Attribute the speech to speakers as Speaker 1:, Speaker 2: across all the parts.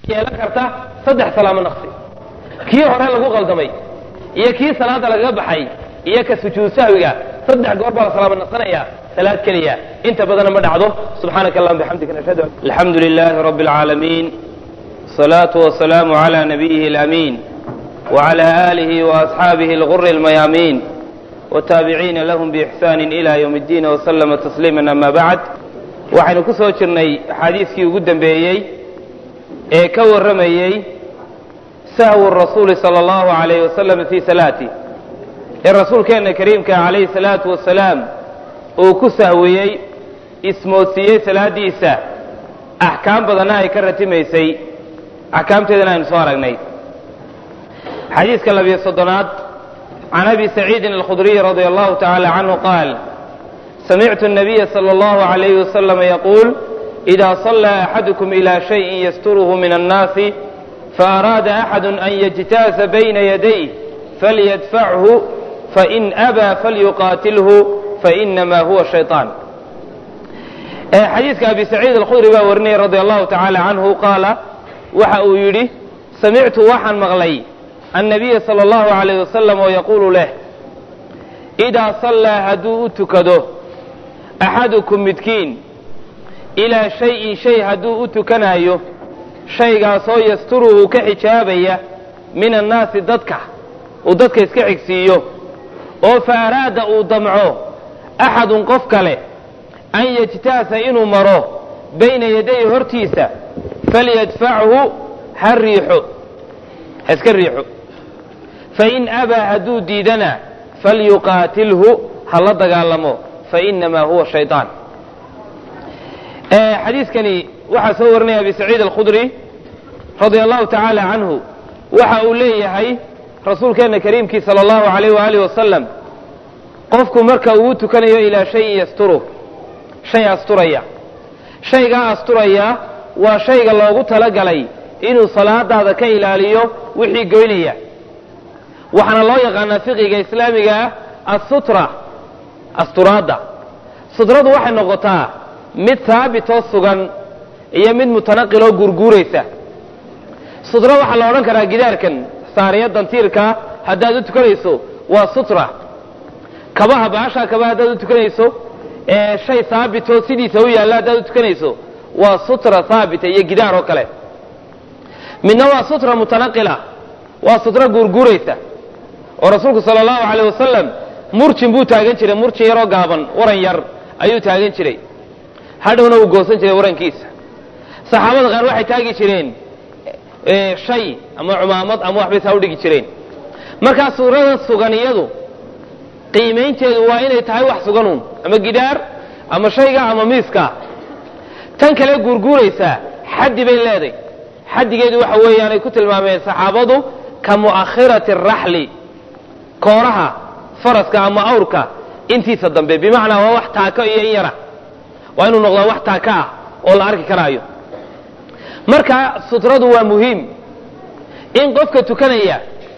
Speaker 1: yeelan karta saddex salaamo naqsi kii hore lagu qaldamay iyo kii salaada lagaga baxay iyo ka sujuud sahwiga saddex goor baa la salaamo naqsanaya salaad keliya inta badana ma dhacdo subxaanaka allahuma bixamdika nashhadu alxamdu lilahi rabbi alcaalamiin salaatu wasalaamu cala nabiyihi alamiin wcala aalihi waasxaabihi alguri almayaamiin wataabiciina lahum biixsaani ila ywm اddiin wslama tasliima ama bacd waxaynu ku soo jirnay xadiiskii ugu dembeeyey ee ka warramayey sahwu rasuuli sala allahu alayh wasalam fii salaati ee rasuulkeenna kariimka calayhi salaatu wasalaam uu ku sahwiyey ismoodsiiyey salaadiisa axkaam badanna ay ka ratimaysay axkaamteedana aynu soo aragnay xadiiska labiyo soddonaad can abi saciidin alkhudriy radia allahu tacaala canhu qaal samictu الnabiya salى اllahu عalayh waslama yaquul إida صلى axadukum ilى shayin yasturuhu min الnaasi faaraada axadu an yجtaasa bayna yadayh falyadfachu fain abaa falyuqaatilhu fainama huwa shayطaan xadiiska abi saciid alkhudri baa warinaya radia allahu tacaala canhu qaala waxa uu yidhi samictu waxaan maqlay annabiya sala allahu alayh wasalam oo yaquulu leh idaa sallaa hadduu u tukado axadukum midkiin ilaa shayin shay hadduu u tukanaayo shaygaasoo yasturuhu ka xijaabaya min annaasi dadka uu dadka iska xigsiiyo oo fa araada uu damco axadun qof kale an yajtaasa inuu maro bayna yaday hortiisa falyadfachu ha riixo ha iska riixo fain abaa hadduu diidana falyuqaatilhu ha la dagaalamo fainamaa huwa shayطaan xadiiskani waxaa soo warinaya abi saciid alkhudri radia allahu tacaala canhu waxa uu leeyahay rasuulkeenna kariimkii sala allahu alayh waaalih wasalam qofku marka uu tukanayo ilaa shayin yasturu shay asturaya shaygaa asturaya waa shayga loogu talagalay inuu salaadaada ka ilaaliyo wixii goynaya waxaana loo yaqaanaa fiqiga islaamiga ah assutra asturaadda sutradu waxay noqotaa mid haabitoo sugan iyo mid mutanaqiloo guurguuraysa sutra waxaa la odhan karaa gidaarkan saariyadan tiirkaa haddaad u tukanayso waa sutra kabaha baashaa kabaha haddaad u tukanayso ee shay haabitoo sidiisa u yaalla haddaad u tukanayso waa sutra haabita iyo gidaar oo kale midna waa sutra mutanaqila waa sutra guurguuraysa oo rasuulku sala allahu alayh wasalam murjin buu taagan jiray murjin yaroo gaaban waran yar ayuu taagan jiray hadhowna uu goosan jiray warankiisa saxaabada qaar waxay taagi jireen shay ama cumaamad ama waxbay saa u dhigi jireen markaa suurada sugan iyadu qiimaynteedu waa inay tahay wax suganuun ama gidhaar ama shayga ama miiska tan kale guurguuraysaa xaddi bay leeday xaddigeedu waxa weeyaanay ku tilmaameen saxaabadu ka mu'akhirati araxli kooraha faraska ama awrka intiisa dambe bimacnaa waa wax taako iyo in yara waa inuu noqdaa wax taako ah oo la arki karaayo marka sutradu waa muhiim in qofka tukanaya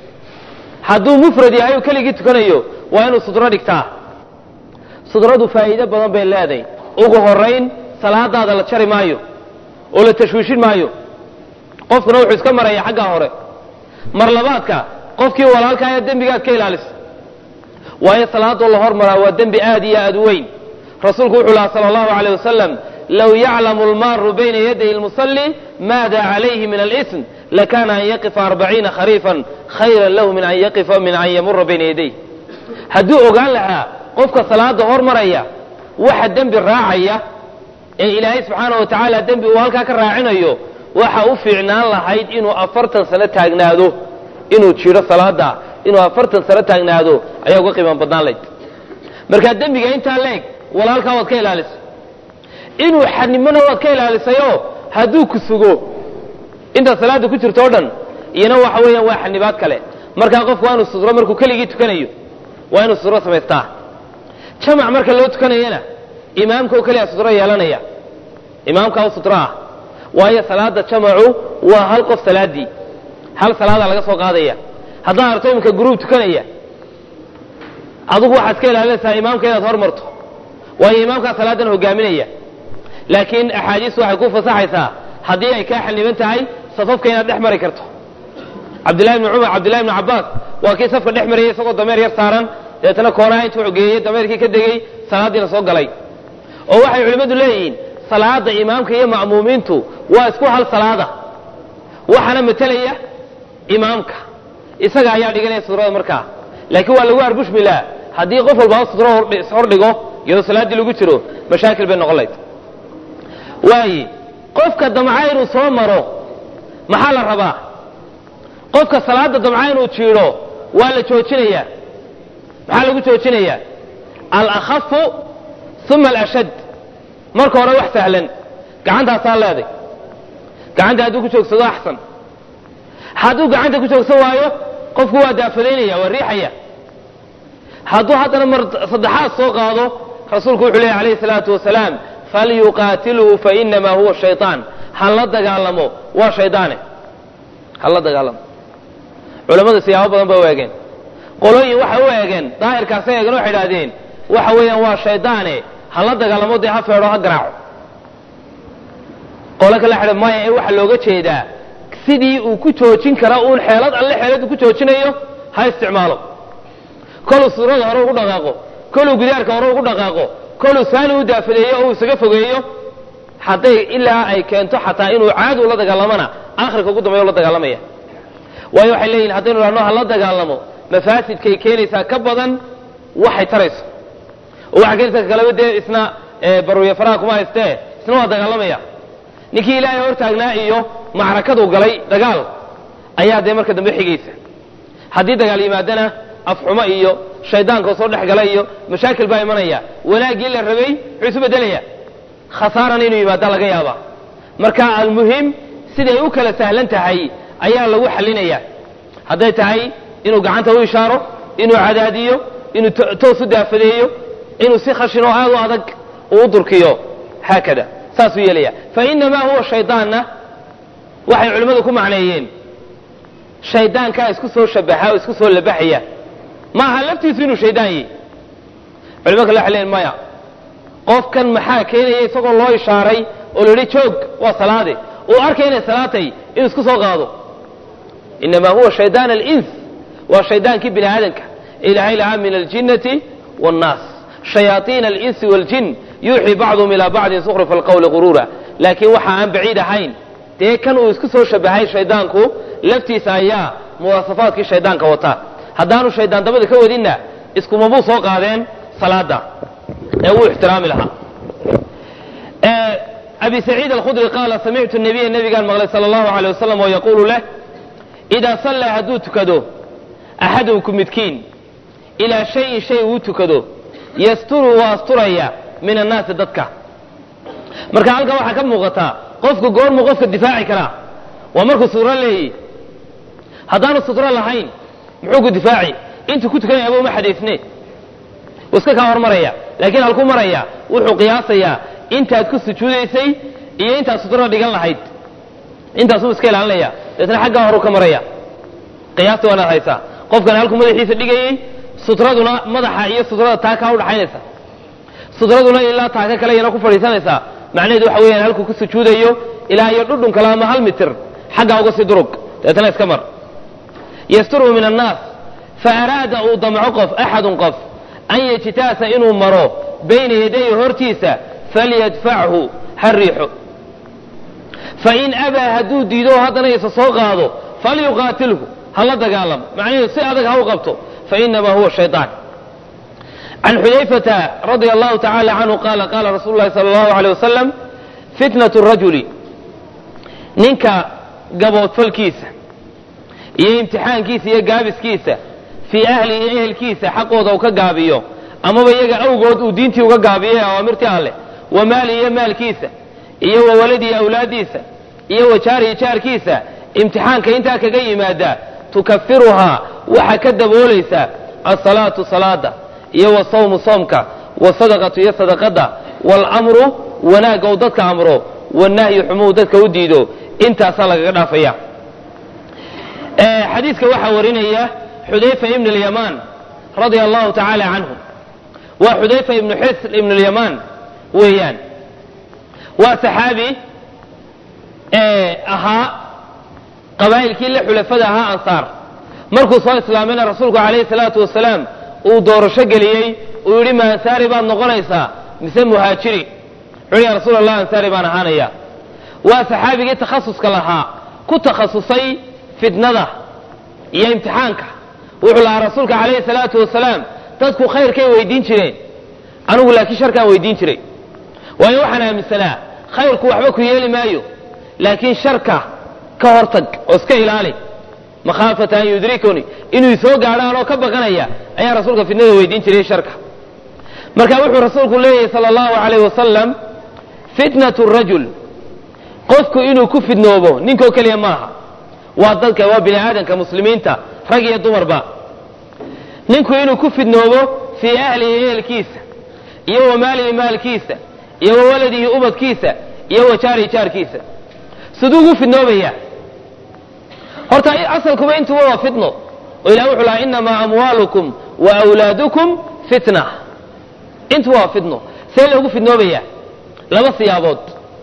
Speaker 1: hadduu mufrad yahay oo keligii tukanayo waa inuu sutro dhigtaa sutradu faa'iido badan bay leedahay ugu horayn salaadaada la jari maayo oo la tashwiishin maayo qofkuna wuxuu iska maraya xaggaa hore mar labaadka qofkii walaalkaaya dembigaad ka ilaalisa waayo salaadoo la hormaraa waa dembi aad iyo aad u weyn rasuulku wuxuu lahaa sala allahu alayh wasalam low yaclamu almaaru bayna yaday lmusalli maada calayhi min alism lakana an yaqifa arbaciina khariifan khayran lahu min an yaqifa min an yamura bayna yaday hadduu ogaan lahaa qofka salaada hormaraya waxa dembi raacaya ee ilaahay subxaana wa tacaala dembi uu halkaa ka raacinayo waxa u fiicnaan lahayd inuu afartan sano taagnaado inuu jiro salaada inuu afartan sano taagnaado ayaa uga qiiman badnaan layd markaa dembiga intaa leeg walaalkaa waad ka ilaalisay inuu xadnimona waad ka ilaalisayoo hadduu ku sugo intaad salaada ku jirto o dhan iyana waxa weeyaan waa xanibaad kale markaa qofku waa inuu sudro markuu keligii tukanayo waa inuu sudro samaystaa jamac marka loo tukanayana imaamka oo keliya sudro yeelanaya imaamka u sudro ah waayo salaada jamacu waa hal qof salaadii hal salaada laga soo qaadaya haddaad arto iminka gruub tukanaya adigu waxaad ka ilaalinaysaa imaamka inaad hormarto waayo imaamkaa salaadan hogaaminaya laakiin axaadiistu waxay ku fasaxaysaa haddii ay kaa xaniban tahay safafka inaad dhex mari karto cabdillahi bni cumar cabdillahi bni cabbaas waa kii safka dhex marayay isagoo dameer yar saaran deetana koonaha intuu xogeeyey dameerkii ka degey salaaddiina soo galay oo waxay culimmadu leeyihiin salaada imaamka iyo ma'muumiintu waa isku hal salaada waxaana matelaya imaamka isaga ayaa dhiganaya sutrada markaa laakiin waa lagu arbushmilaa haddii qof walba sutro ishordhigo iyadoo salaaddii lagu jiro mashaakil bay noqon layd waaye qofka damca inuu soo maro maxaa la rabaa qofka salaada damca inuu jiidho waa la joojinayaa maxaa lagu joojinayaa alakhafu uma alashad marka hore wax sahlan gacantaasaa leeday gacanta hadduu ku joogsado axsan hadduu gacanta ku joogsan waayo qofku waa daafadaynaya waa riixaya hadduu haddana mar saddexaad soo qaado rasuulku wuxuu leeyahy alayhi salaatu wasalaam falyuqaatilhu fainamaa huwa shayطaan ha la dagaalamo waa shaydaane ha la dagaalamo culammadu siyaabo badan ba u eegeen qolooyin waxay u eegeen daahirkaasay eegeen waxay idhahdeen waxa weeyaan waa shaydaane ha la dagaalamo dee ha feedho ha garaaco qolo kale xidha maya ee waxaa looga jeedaa sidii uu ku joojin kara uun xeelad alle xeeladu ku joojinayo ha isticmaalo koluu suurada hore ugu dhaqaaqo koluu gidaarka hore ugu dhaqaaqo koluu saani u daafadeeyo oo uu isaga fogeeyo hadday ilaa ay keento xataa inuu caadi ula dagaalamana akhirka ugu dambeyo la dagaalamaya waayo waxay leeyihin haddaynu idhahno ha la dagaalamo mafaasidkay keenaysaa ka badan waxay tarayso oo waxay keenaysaa kalaba dee isna baruya faraha kuma haystee isna waa dagaalamaya ninkii ilaahay hortaagnaa iyo macrakadu galay dagaal ayaa dee marka dambe xigaysa haddii dagaal yimaadana afxumo iyo shaydaanka soo dhex gala iyo mashaakil baa imanaya wanaaggii la rabay wuxuu isu bedelaya khasaarana inuu yimaada laga yaaba marka almuhim siday u kala sahlan tahay ayaa lagu xalinaya hadday tahay inuu gacanta u ishaaro inuu cadaadiyo inuu toos u daafadeeyo inuu si khashin oo aad u adag uu durkiyo haakada saasuu yeelaya fainamaa huwa shaydaanna waxay culimmadu ku macneeyeen shaydaankaa isku soo shabaxa oo isku soo labaxaya ma aha laftiisu inuu shaydaan yihi culimo kale waxay leeyiin maya qofkan maxaa keenaya isagoo loo ishaaray oo la yidhi joog waa salaade uu arkay inay salaatay inuu isku soo qaado inamaa huwa shaydaan alins waa shaydaankii bini aadamka ilaahay lahaa min aljinnati waannaas shayaaiina alinsi waaljin yuuxii bacduhum ilaa bacdin sukhrufa alqawli quruura laakiin waxa aan baciid ahayn dee kan uu isku soo shabahay shaydaanku laftiisa ayaa muwaasafaadkii shaydaanka wata haddaanu shaydaan dabada ka wadinna iskumabuu soo qaadeen salaada ee wuu ixtiraami lahaa abi saciid alkhudri qaala samictu nabiya nabigaan maqlay sala allahu alay wasalam oo yaquulu leh idaa sallaa hadduu tukado axadukum midkiin ilaa shayin shay uu tukado yasturu waa asturaya min annaasi dadka marka halkan waxaa ka muuqataa qofku goormuu qofka difaaci karaa waa markuu sutro leeyahy haddaanu sutro lahayn muxuu ku difaaci intuu ku tukanaya aba uma xadaysne wuu iska kaa hormaraya laakiin halku maraya wuxuu qiyaasayaa intaad ku sujuudaysay iyo intaad sutrada dhigan lahayd intaasuu iska ilaalinaya deetna xaggaa horu ka maraya qiyaasta waanaad haysaa qofkan halkuu madaxiisa dhigayey sutraduna madaxa iyo sutrada taakaa udhaxaynaysa sutraduna ilaa taaka kale iyana ku fadhiisanaysaa macnaheedu waxa weeyaan halkuu ku sujuudayo ilaa iyo dhudhun kale ama hal mitir xaggaa uga sii durug deetna iska mar yasturu min annaas fa araada uu damco qof axadun qof an yajtaasa inuu maro bayna yadayhi hortiisa falyadfachu ha riixo fain abaa hadduu diido haddana isa soo qaado falyuqaatilhu ha la dagaalamo macnaheedu si adag ha u qabto fainamaa huwa shayطaan can xudayfata radia allahu tacala canhu qaala qaala rasuulu lahi sala allahu alيyh wasalam fitnat rajuli ninka gaboodfalkiisa iyo imtixaankiisa iyo gaabiskiisa fii ahlihi ehelkiisa xaqooda uu ka gaabiyo amaba iyaga awgood uu diintii uga gaabiyo ee awaamirtii alleh wa maali iyo maalkiisa iyo wa waladii awlaaddiisa iyo wa jaarihi jaarkiisa imtixaanka intaa kaga yimaada tukafiruhaa waxaa ka daboolaysaa asalaatu salaada iyo wasawmu soomka wasadaqatu iyo sadaqada waalamru wanaagga uu dadka amro wanahyu xumuu dadka u diido intaasaa lagaga dhaafaya xadiiska waxaa warinaya xudayfa ibn اlyamaan radia allahu tacaala canhu waa xudayfa ibnu xisr ibn اlyamaan weeyaan waa saxaabi ahaa qabaa'ilkii la xulafada ahaa ansaar markuu soo islaamayna rasuulku calayhi salaatu wasalaam uu doorasho geliyey uu yidhi ma ansaari baad noqonaysaa mise muhaajiri wuxuu ya rasuul allah ansaari baan ahaanaya waa saxaabigii takhasuska lahaa ku takhasusay fitnada iyo imtixaanka wuxuu lahaa rasuulka calayhi salaatu wasalaam dadku khayrkay weydiin jireen anigu laakiin sharkaan weydiin jiray waayo waxaan aaminsanaa khayrku waxba ku yeeli maayo laakiin sharka ka hortag oo iska ilaali makhaafata an yudrikuni inuu soo gaadho anoo ka baqanaya ayaa rasuulka fitnada weydiin jiray sharka marka wuxuu rasuulku leeyahay sala allahu calayh wasalam fitnatu rajul qofku inuu ku fidnoobo ninkoo keliya maaha waa dadka waa bini aadamka muslimiinta rag iyo dumarba ninku inuu ku fidnoobo fii ahlihi ehelkiisa iyo wa maalihi maalkiisa iyo wa waladihi ubadkiisa iyo wa jaarihi jaarkiisa siduu ugu fidnoobaya horta asalkuba intuba waa fitno oo ilah wuxuu lahaa inamaa amwaalukum wa awlaadukum fitna intuba waa fitno see loogu fidnoobaya laba siyaabood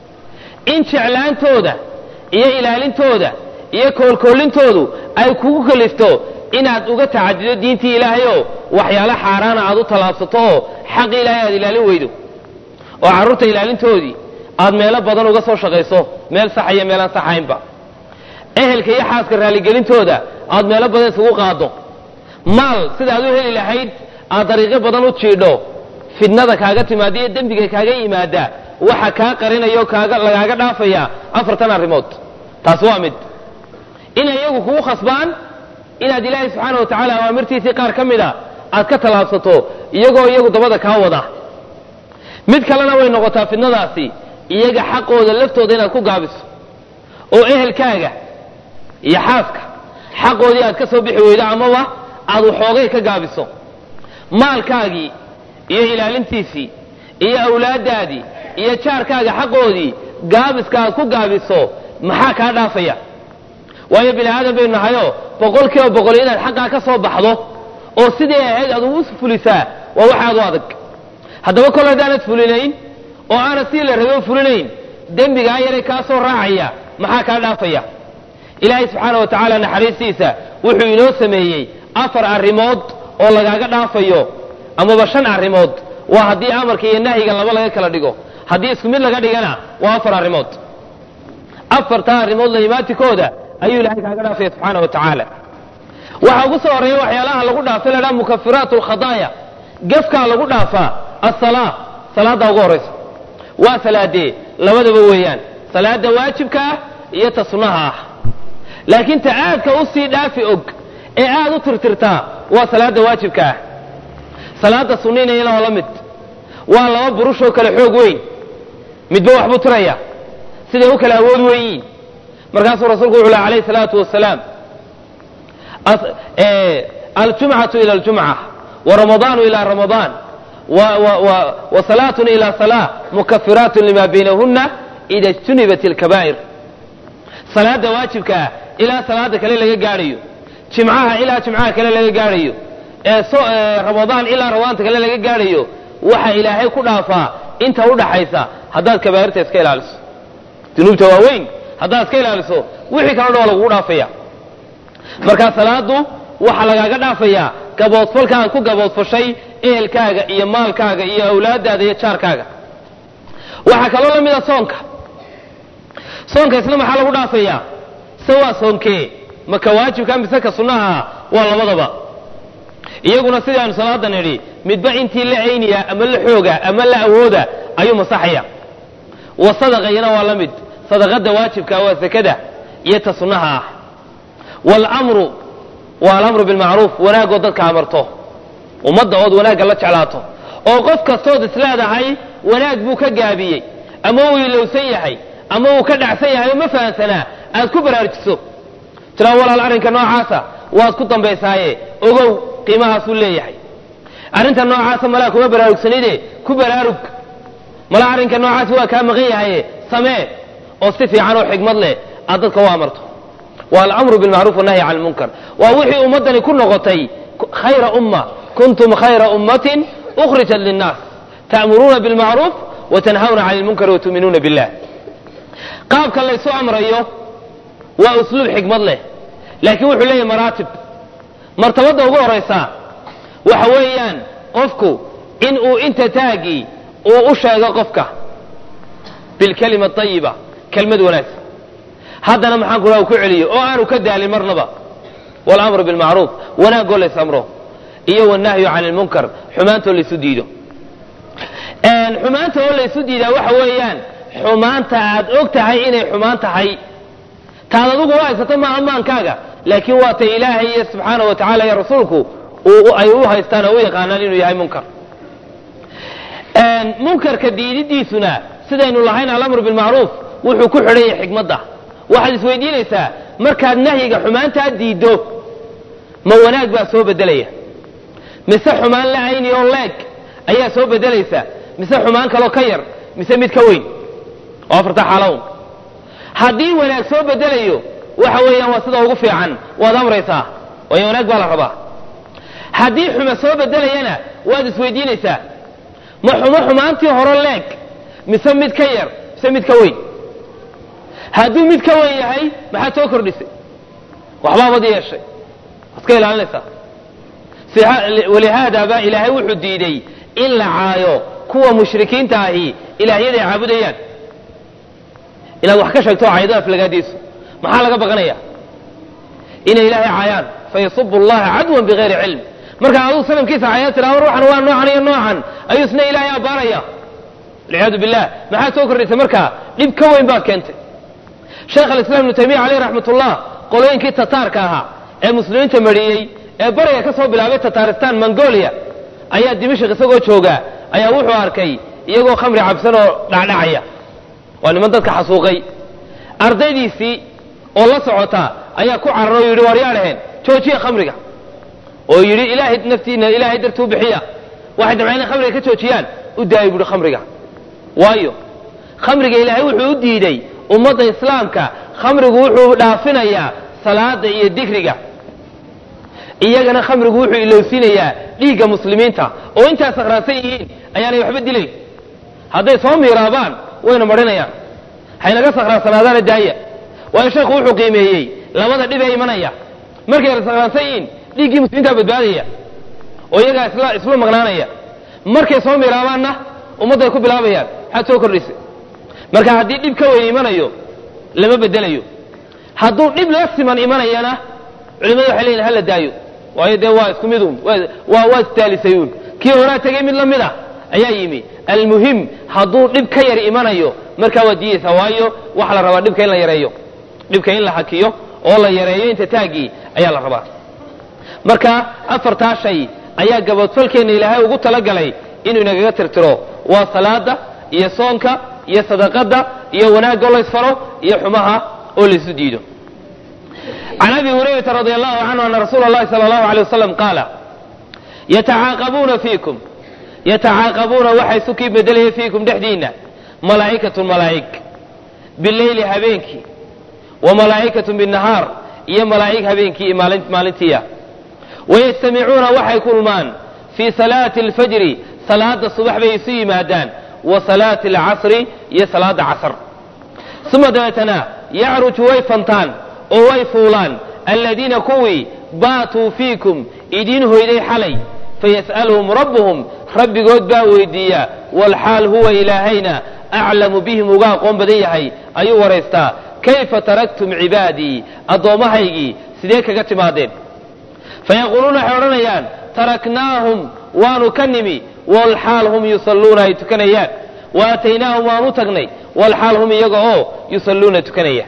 Speaker 1: in jeclaantooda iyo ilaalintooda iyo koolkoolintoodu ay kugu kalifto inaad uga tacadido diintii ilaahay oo waxyaalo xaaraana aad u tallaabsato oo xaqi ilaahay aad ilaalin weydo oo carruurta ilaalintoodii aad meelo badan uga soo shaqayso meel saxa iyo meelaan saxaynba ehelka iyo xaaska raalligelintooda aad meelo badan isugu qaado maal sidaad u heli lahayd aad dariiqyo badan u jiidho fidnada kaaga timaada iyo dembiga kaaga yimaada waxa kaa qarinaya oo kaaga lagaaga dhaafaya afartan arrimood taas waa mid inay iyagu kugu khasbaan inaad ilaahay subxaana wa tacaala awaamirtiisii qaar ka mida aad ka tallaabsato iyagoo iyagu dabada kaa wada mid kalena way noqotaa fidnadaasi iyaga xaqooda laftooda inaad ku gaabiso oo ehelkaaga iyo xaaska xaqoodii aad ka soo bixi weydo amaba aad waxoogay ka gaabiso maalkaagii iyo ilaalintiisii iyo awlaaddaadii iyo jaarkaaga xaqoodii gaabiska aad ku gaabiso maxaa kaa dhaafaya waayo bini aadan baynu nahayoo boqol kiiba boqol inaad xaqaa ka soo baxdo oo sidii ahayd aad ugu fulisaa waa wax aad u adag haddaba kol haddaanad fulinayn oo aanad sidii la rabay u fulinayn dembigaa yaray kaa soo raacaya maxaa kaa dhaafaya ilaahay subxaana wa tacaala naxariistiisa wuxuu inoo sameeyey afar arrimood oo lagaaga dhaafayo amaba shan arrimood waa haddii amarka iyo nahyiga laba laga kala dhigo haddii isku mid laga dhigana waa afar arrimood afartaa arrimood laimaatikooda ayuu ilahay kaaga dhaafaya subxaana wa tacaala waxaa ugu soo horreeya waxyaalaha lagu dhaafay la dhaha mukafiraat alkhadaaya gefkaa lagu dhaafaa asalaa salaaddaa ugu horraysa waa salaadee labadaba weeyaan salaada waajibka ah iyo ta sunnaha ah laakiin ta aadka u sii dhaafi og ee aad u tirtirtaa waa salaada waajibka ah salaada sunninayana waa la mid waa laba burushoo kale xoog weyn midba waxbuu tiraya siday u kala awood weyiin markaasuu rasuulku wuxu leh alayh salaatu wasalaam aljumcatu ila aljumca waramadaanu ila ramadaan wasalaatun ila salaa mukafiraatun lima baynahuna ida ijtunibat alkabaa'ir salaada waajibka ah ilaa salaada kale laga gaadhayo jimcaha ilaa jimcaha kale laga gaadhayo ramadaan ilaa ramadaanta kale laga gaadhayo waxa ilaahay ku dhaafaa inta udhaxaysa haddaad kabaa'irta iska ilaaliso dunuubta waaweyn haddaad iska ilaaliso wixii kaleo dhan waa lagugu dhaafaya markaa salaadu waxaa lagaaga dhaafayaa gaboodfalka aad ku gaboodfashay ehelkaaga iyo maalkaaga iyo awlaadaada iyo jaarkaaga waxaa kaloo la mida soonka soonka isna maxaa lagu dhaafayaa se waa soonkee maka waajibka mise ka sunnaha waa labadaba iyaguna sidii aanu salaadan idhi midba intii la cayniya ama la xooga ama la awooda ayuu masaxaya wa sadaqayana waa la mid sadaqada waajibka waa sakada iyo ta sunnaha ah wاlmru waa alamru bilmacruuf wanaagoo dadka amarto ummadda ood wanaagga la jeclaato oo qof kastood isleedahay wanaag buu ka gaabiyey ama uu ilowsan yahay ama uu ka dhacsan yahay oo ma fahansanaa aad ku baraarujiso tiraa walaal arrinka noocaasa waad ku dambaysaaye ogow qiimahaasuu leeyahay arrinta noocaasa malaa kuma baraarugsanide ku baraarug mala arrinka noocaasi waa kaa maqan yahaye samee oo si fiican oo xigmad leh aad dadka u amarto waa alamru bilmacruuf wanahyi can lmunkar waa wixii ummaddani ku noqotay khayra umma kuntum khayra ummatin ukhrijat linnaas ta'muruuna bilmacruuf watanhawna cani lmunkar watu'minuuna billah qaabka laysu amrayo waa usluub xikmad leh laakiin wuxuu leeyahay maraatib martabadda ugu horaysa waxa weeyaan qofku in uu inta taagii uu u sheego qofka bilkalima ayiba kelmad wanaagsan haddana maxaan ku ku celiyo oo aanu ka daalin marnaba walamru bilmacruuf wanaagoo lays amro iyo wanahyu can ilmunkar xumaantoo laysu diido xumaanta oo laysu diidaa waxa weeyaan xumaanta aad og tahay inay xumaan tahay taad adugu u haysato maaha maankaaga laakiin waa tay ilaahay iyo subxaana wa tacala iyo rasuulku ay u haystaan oo u yaqaanaan inuu yahay munkar munkarka diididiisuna sidaynu lahayn alamru bilmacruuf wuxuu ku xidhan yahay xikmadda waxaad isweydiinaysaa markaad nahyiga xumaantaa diiddo ma wanaag baa soo bedelaya mise xumaan la ayni oo leeg ayaa soo bedelaysa mise xumaan kaloo ka yar mise mid ka weyn oo afarta xaalown haddii wanaag soo bedelayo waxa weeyaan waa sida ugu fiican waad amraysaa waayo wanaag baa la rabaa haddii xuma soo bedelayana waad isweydiinaysaa ma xumo xumaantii hore leeg mise mid ka yar mise mid ka weyn hadduu mid ka weyn yahay maxaad soo kordhisay waxbaabad yeeshay waad ka ilaalinaysaa walihaada baa ilaahay wuxuu diiday in la caayo kuwa mushrikiinta ahi ilaahyaday caabudayaan inaad wax ka sheegto caayado aflagaadiisu maxaa laga baqanaya inay ilaahay caayaan fayasubu allaha cadwan bigayri cilm markaa aduu sanamkiisa caayad tira ruuxan waa noocan iyo noocan ayuu isna ilaahay abbaaraya walciyaadu billah maxaad soo kordhisay markaa dhib ka weyn baad keentay sheekh alislam ibnu taymiya caleyh raxmat ullah qolooyinkii tataarka ahaa ee muslimiinta mariyey ee bariga ka soo bilaabay tataristan mongolia ayaa dimashik isagoo jooga ayaa wuxuu arkay iyagoo khamri cabsan oo dhacdhacaya waa niman dadka xasuuqay ardaydiisii oo la socota ayaa ku cararo o yidhi war yaa dhaheen joojiya khamriga oo yidhi ilaahay naftiina ilaahay dartuu bixiya waxay damceen inay khamriga ka joojiyaan u daayay buuhi khamriga waayo khamriga ilaahay wuxuu u diiday ummadda islaamka khamrigu wuxuu dhaafinayaa salaada iyo dikriga iyagana khamrigu wuxuu ilowsiinayaa dhiigga muslimiinta oo intaa sakhraansan yihiin ayaanay waxba dilayn hadday soo miiraabaan wayna marinayaan haynaga sakhraansanaadaana daaya waayo sheekhu wuxuu qiimeeyey labada dhib ee imanaya markay sakhraansan yihiin dhiiggii muslimiintaa badbaadaya oo iyagaa isla isla maqnaanaya markay soo miiraabaanna ummadday ku bilaabayaan maxaad soo kordhisay marka haddii dhib ka weyn imanayo lama bedelayo hadduu dhib la siman imanayana culimadu waxay leeyihin hala daayo waayo dee waa isku midun waa waa isdaalisayuun kii horaa tegey mid la mid a ayaa yimi almuhim hadduu dhib ka yar imanayo markaa waad diidaysaa waayo waxa la rabaa dhibka in la yareeyo dhibka in la hakiyo oo la yareeyo inta taaggii ayaa la rabaa marka afartaa shay ayaa gabadfalkeenna ilaahay ugu talagalay inuu inagaga tirtiro waa salaada iyo soonka iyo sadaqada iyo wanaagoo laysfaro iyo xumaha oo laysu diido can abi hurayrata radi allahu canhu ana rasuula اllahi salى اllahu alيه wasalam qaala yatacaaqabuuna fiikum yatacaaqabuuna waxay sukii bedelaya fiikum dhexdiinna malaa'ikatun malaa'ig bileyli habeenkii wa malaa'ikatun binnahaar iyo malaa'ig habeenkii maalintiiya wayajtamicuuna waxay kulmaan fii salaati alfajri salaada subax bay isu yimaadaan wa salaati alcasri iyo salaada casr uma dabeetana yacruju way fantaan oo way fuulaan aladiina kuwii baatuu fiikum idiin hoyday xalay fayas'aluhum rabbuhum rabbigood baa weydiiya walxaal huwa ilaahayna aclamu bihim uga aqoon badan yahay ayuu waraystaa kayfa taraktum cibaadii addoommahaygii sidee kaga timaadeen fayaquuluuna waxay odhanayaan taraknaahum waanu ka nimi walxaal hum yusalluuna ay tukanayaan wa aataynaahum waanu tagnay walxaal hum iyaga oo yusalluuna tukanaya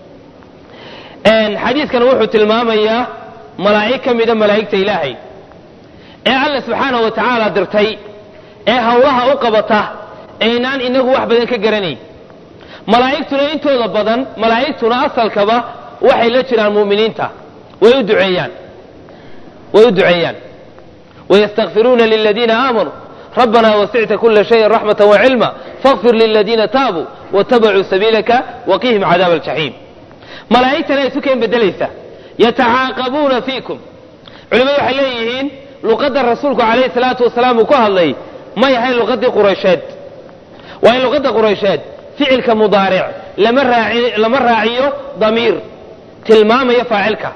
Speaker 1: xadiidkan wuxuu tilmaamayaa malaa'ig ka mida malaa'igta ilaahay ee alla subxaanahu wa tacaala dirtay ee hawlaha u qabata aynaan inagu wax badan ka garanayn malaa'igtuna intooda badan malaa'igtuna asalkaba waxay la jiraan mu'miniinta way u duceeyaan way u duceeyaan wayastakfiruuna liladiina aamanuu rabbana wasicta kula shayin raxmata wacilma faغfir liladiina taabuu watabacuu sabiilaka waqihim cadaab aljaxiim malaa'igtana isu keen bedelaysa yatacaaqabuuna fiikum culimadu waxay leeyihiin luqadda rasuulku calayhi salaatu wasalaam uu ku hadlay may ahayn luqadii quraysheed waa in luqadda quraysheed ficilka mudaaric lama raaci lama raaciyo damiir tilmaamaya faacilka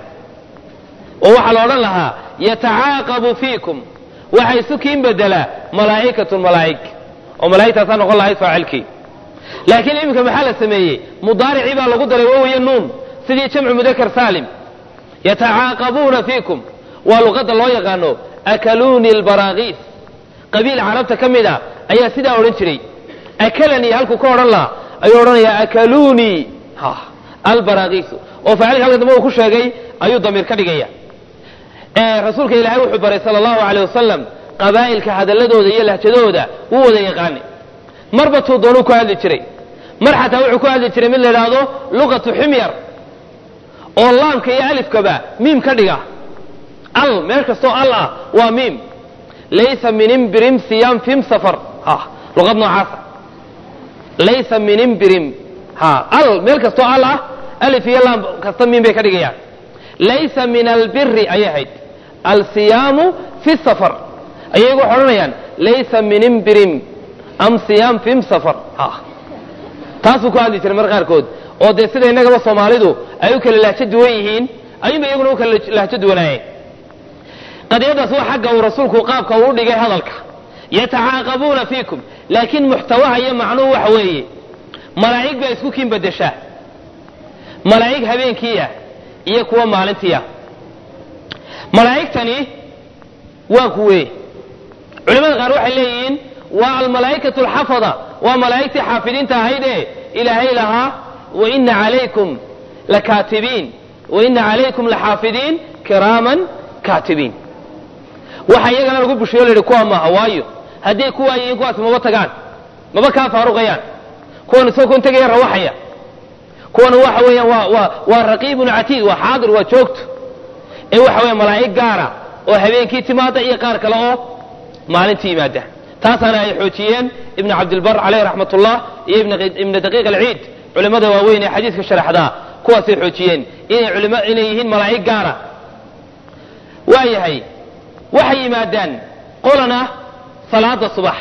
Speaker 1: oo waxaa la odhan lahaa yatacaaqabu fiikum waxa isu kiin bedelaa malaa'ikatun malaa'ig oo malaa'igtaasaa noqon lahayd faacilkii laakiin iminka maxaa la sameeyey mudaaricii baa lagu daray wawiyo nuun sidii jamcu mudakar saalim yatacaaqabuuna fiikum waa luqadda loo yaqaano akaluuni albaraakiis qabiil carabta ka mid a ayaa sidaa odhan jiray akalanii halkuu ka odhan lahaa ayuu odhanayaa akaluunii albaraakiisu oo faacilka halka dambe uu ku sheegay ayuu damiir ka dhigaya rasuulka ilaahay wuxuu baray sala allahu aleyh wasalam qabaa'ilka hadalladooda iyo lahjadooda wuu wada yaqaanay marba tuu doonuu ku hadli jiray mar xataa wuxuu ku hadli jiray mid la idhaahdo luqatu ximyar oo laamka iyo alifkaba miim ka dhiga al meel kastoo al ah waa miim laysa min imbirim siyam fim safar luqad noocaasa laysa min imbirim al meel kastoo al ah alif iyo laam kasta miim bay ka dhigayaan laysa min albiri ayay ahayd alsiyaamu fi safar ayay waxay odhanayaan laysa min imbirim am siyaam fim safar taasuu ku hadli jiray mar qaarkood oo dee sida innagaba soomaalidu ay u kala lahjo duwan yihiin ayuunba iyaguna u kala lahjo duwanaayeen qadiyadaas waa xagga uu rasuulku qaabka uu dhigay hadalka yatacaaqabuuna fiikum laakiin muxtawaha iyo macnuhu waxa weeye malaa'ig baa isku kiin bedeshaa malaa'ig habeenkiiah iyo kuwa maalintiiah malaa'igtani waa kuwe culimada qaar waxay leeyihiin waa almalaa'ikatu alxafada waa malaa'igtii xaafidiinta ahaydee ilaahay lahaa waina calaykum lakaatibiin waina calaykum laxaafidiin kiraaman kaatibiin waxa iyagana lagu bushiyo la yidhi kuwa maaha waayo hadday kuwaa yihiin kuwaas maba tagaan maba kaa faaruqayaan kuwan isagoo kun tegaya rawaxaya kuwana waxa weeyaan waa waa waa raqiibun catiid waa xaadir waa joogto ee waxa weya malaa'ig gaara oo habeenkii timaada iyo qaar kale oo maalintii yimaada taasaana ay xoojiyeen ibn cabdilbar caleyh raxmat ullah iyo ibna daqiiq alciid culimmada waaweyn ee xadiiska sharaxdaa kuwaasay xoojiyeen inay culima inay yihiin malaa'ig gaara waa yahay waxay yimaadaan qolana salaada subax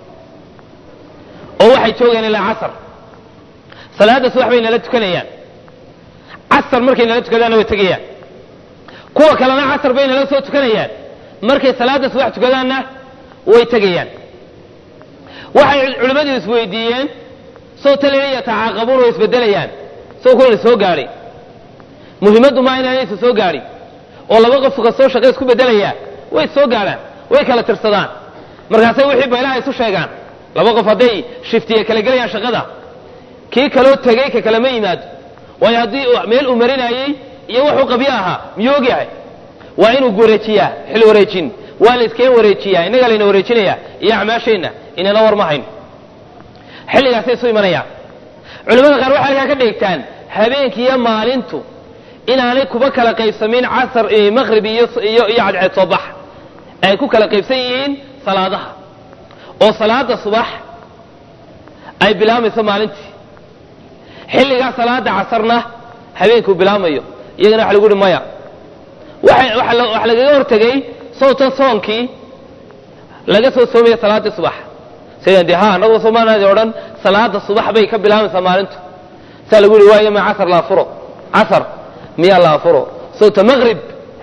Speaker 1: oo waxay joogeen ilaa casar salaada subax bay nala tukanayaan casar markay nala tukadaanna way tegayaan kuwa kalena casar bay nala soo tukanayaan markay salaada subax tukadaanna way tegayaan waxay culimmadu isweydiiyeen soo talina yatacaaqabuun way isbedelayaan soo kuwana soo gaadhay muhimmaddu maa inaanay isa soo gaadhin oo laba qof kastoo shaqe isku bedelayaa way soo gaadhaan way kala tirsadaan markaasay wixii baylaha isu sheegaan laba qof hadday shiftiye kala gelayaan shaqada kii kaloo tegey ka kalema yimaado waayo haddii meel uu marinayey iyo wuxuu qabyo ahaa miyuu ogyahay waa inuu wareejiyaa xil wareejin waa la iskeen wareejiyaa innagaa layna wareejinayaa iyo acmaasheenna inana war ma hayno xilligaasay isu imanayaan culimmada qaar waxay halkaa ka dheegtaan habeenkii iyo maalintu inaanay kuba kala qaybsamin casar maqrib iyo iyo iyo cadceed soo bax ay ku kala qaybsan yihiin salaadaha oo salaada subax ay bilaamayso maalintii xilligaa salaada casarna habeenkuu bilaamayo iyagana waxa lagu uhi maya waxa lagaga hortegay sowtan soonkii laga soo soomaya salaaddii subax sidan dee ha anagoo soomaaliadi odhan salaada subax bay ka bilaamaysaa maalintu saa lagu yihi waayo ma casar la afuro casar miyaa la afuro sowta maqrib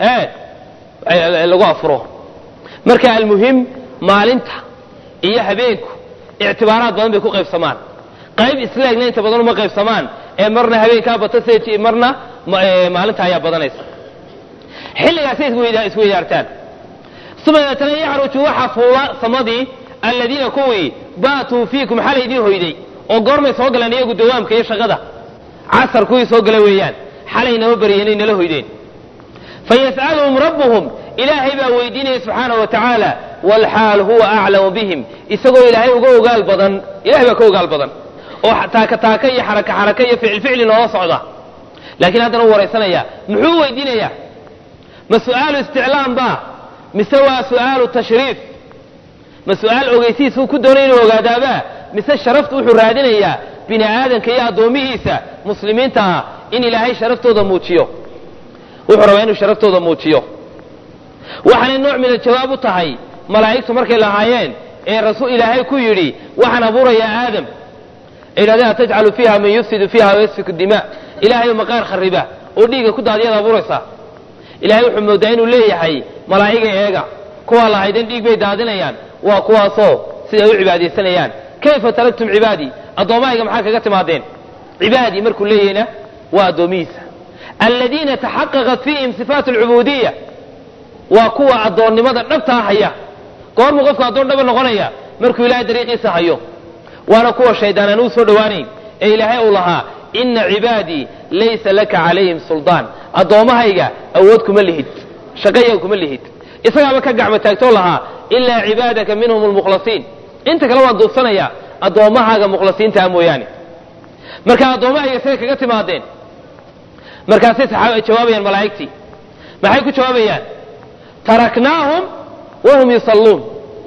Speaker 1: e lagu afuro marka almuhim maalinta iyo habeenku ictibaaraad badan bay ku qaybsamaan qayb isleegna inta badan uma qaybsamaan ee marna habeenkaa bata sj marna maalinta ayaa badanaysa xilligaasay isweydaartaan uma deetana yacruju waxa fuula samadii aladiina kuwii baatuu fiikum xalay idiin hoyday oo goormay soo galeen iyagu dawaamka iyo shaqada casar kuwii soo gala weeyaan xalay nama baryenay nala hoydeen fayas'aluhum rabbuhum ilaahay baa weydiinaya subxaanahu wa tacaala walxaal huwa aclamu bihim isagoo ilaahay uga ogaal badan ilahay baa ka ogaal badan oo taaka taaka iyo xaraka xaraka iyo ficil ficli noola socda laakiin haddana u waraysanaya muxuu weydiinayaa ma su'aalu isticlaam ba mise waa su'aalu tashriif ma su'aal ogeysiisuu ku doonay inuu ogaadaabaa mise sharaftu wuxuu raadinayaa bini aadanka iyo addoomihiisa muslimiinta ah in ilaahay sharaftooda muujiyo wuxuu rabaa inuu sharaftooda muujiyo waxaanay nooc min aljawaab u tahay malaa'igtu markay lahaayeen ee rasuul ilaahay ku yidhi waxaan abuurayaa aadam ay yidhahdeen atajcalu fiiha man yufsidu fiiha wayasfiku dima ilaahayo maqaar khariba oo dhiigga ku daadiyaad abuuraysaa ilahay wuxuu moodaa inuu leeyahay malaa'iga eega kuwaa lahaydeen dhiig bay daadinayaan waa kuwaasoo siday u cibaadaysanayaan kayfa taraktum cibaadii addoommahayga maxaa kaga timaadeen cibaadii markuu leeyahayna waa addoomihiisa aladiina taxaqaqat fiihim sifaat alcubuudiya waa kuwa addoonnimada dhabtaa haya goormuu qofku addoon dhaba noqonaya markuu ilahay dariiqiisa hayo waana kuwa shaydaan aan uu soo dhowaanayn ee ilaahay uu lahaa ina cibaadii laysa laka calayhim suldaan addoommahayga awood kuma lihid shaqayaga kuma lihid isagaaba ka gacmo taagtoo lahaa ilaa cibaadaka minhum lmukhlasiin inta kale waan duubsanayaa addoommahaaga mukhlasiintaa mooyaane marka addoommahayga say kaga timaadeen markaasay saxaaba jawaabayaan malaa'igtii maxay ku jawaabayaan taraknaahum wahum yusalluun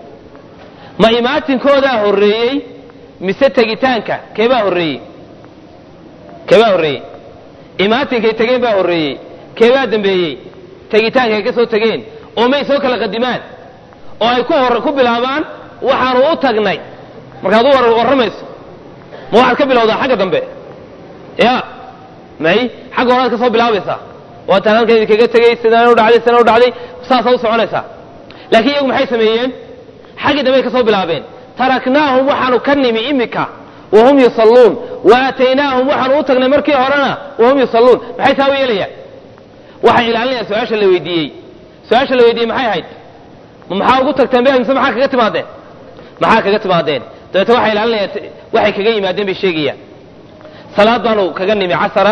Speaker 1: ma imaatinkoodaa horreeyey mise tegitaanka keebaa horreeyey keebaa horreeyey imaatinkay tegeen baa horreeyey keebaa dambeeyey tegitaankay ka soo tegeen oo may soo kala qadimaan oo ay ku hor ku bilaabaan waxaanu u tagnay markaad u warramayso ma waxaad ka bilowdaa xagga dambe ya may xagga horaad ka soo bilaabaysaa waataan halkan idinkaga tegey sidaan u dhacday sidaan u dhacday saasaa u soconaysaa laakiin iyagu maxay sameeyeen xaggii dambey ka soo bilaabeen taraknaahum waxaanu ka nimi imika wahum yusalluun wa aataynaahum waxaanu u tagnay markii horena wahum yusalluun maxay taa u yeelayaan waxay ilaalinayaan su-aasha la weydiiyey su-aasha la weydiiyey maxay ahayd ma maxaa ugu tagteen be mise maxaa kaga timaadeen maxaa kaga timaadeen dabeete waxay ilaalinayaan waxay kaga yimaadeen bay sheegayaan salaad baanu kaga nimi casara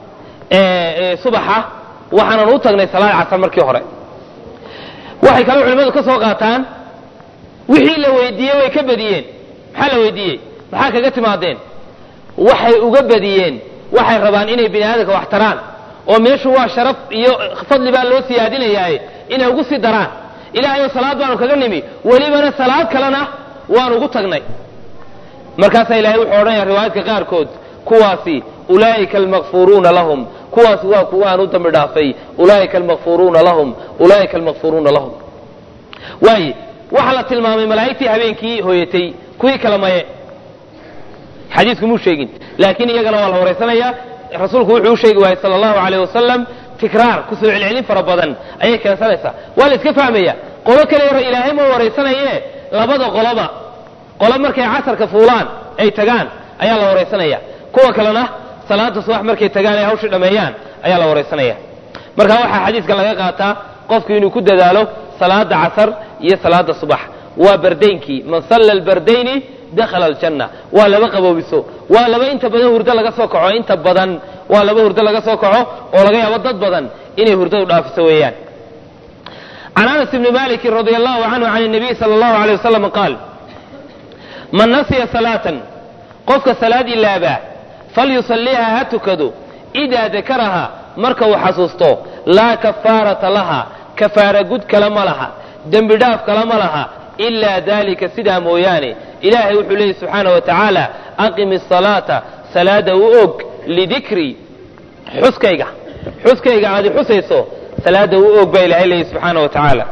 Speaker 1: subaxa waxaanan u tagnay salaad casar markii hore waxay kaloo culimmadu ka soo qaataan wixii la weydiiyey way ka badiyeen maxaa la weydiiyey maxaa kaga timaadeen waxay uga badiyeen waxay rabaan inay bini aadamka wax taraan oo meeshu waa sharaf iyo fadli baa loo siyaadinayaaye inay ugu sii daraan ilaahayo salaad baanu kaga nimi welibana salaad kalena waanu ugu tagnay markaasaa ilahay wuxuu odhanaya riwaayaadka qaarkood kuwaasi ulaa'ika almakfuruuna lahum kuwaasi waa kuwa aan u dambi dhaafay ulaa'ika almakfuruuna lahum ulaa'ika almakfuruuna lahum waaye waxaa la tilmaamay malaa'igtii habeenkii hooyatay kuwii kala maye xadiisku muu sheegin laakiin iyagana waa la waraysanaya rasuulku wuxuu u sheegi waayey sala allahu alayh wasalam tikraar kusoo celcelin fara badan ayay keensanaysaa waa la iska fahmaya qolo kale ilaahay ma waraysanaye labada qoloba qolo markay casarka fuulaan ay tagaan ayaa la waraysanaya kuwa kalena salaada subax markay tagaan ay hawshii dhammeeyaan ayaa la waraysanaya marka waxaa xadiiska laga qaataa qofku inuu ku dadaalo salaada casar iyo salaada subax waa bardaynkii man salla albardayni dakhala aljanna waa laba qaboobiso waa laba inta badan hurdo laga soo kaco inta badan waa laba hurdo laga soo kaco oo laga yaabo dad badan inay hurdadu dhaafiso weeyaan can anas bni maliki radi allahu canhu can nabiy sala allahu alay wasalam qaal man nasiya salaatan qofka salaad ilaabaa falyusaliiha ha tukado idaa dakaraha marka uu xasuusto laa kafaarata laha kafaara gud kale ma laha dembi dhaaf kale ma laha ilaa dalika sidaa mooyaane ilaahay wuxuu leeyay subxaana wa tacaala aqimi asalaata salaada u og lidikri xuskayga xuskayga aad i xusayso salaada u og baa ilahay leeyay subxaana wa tacaala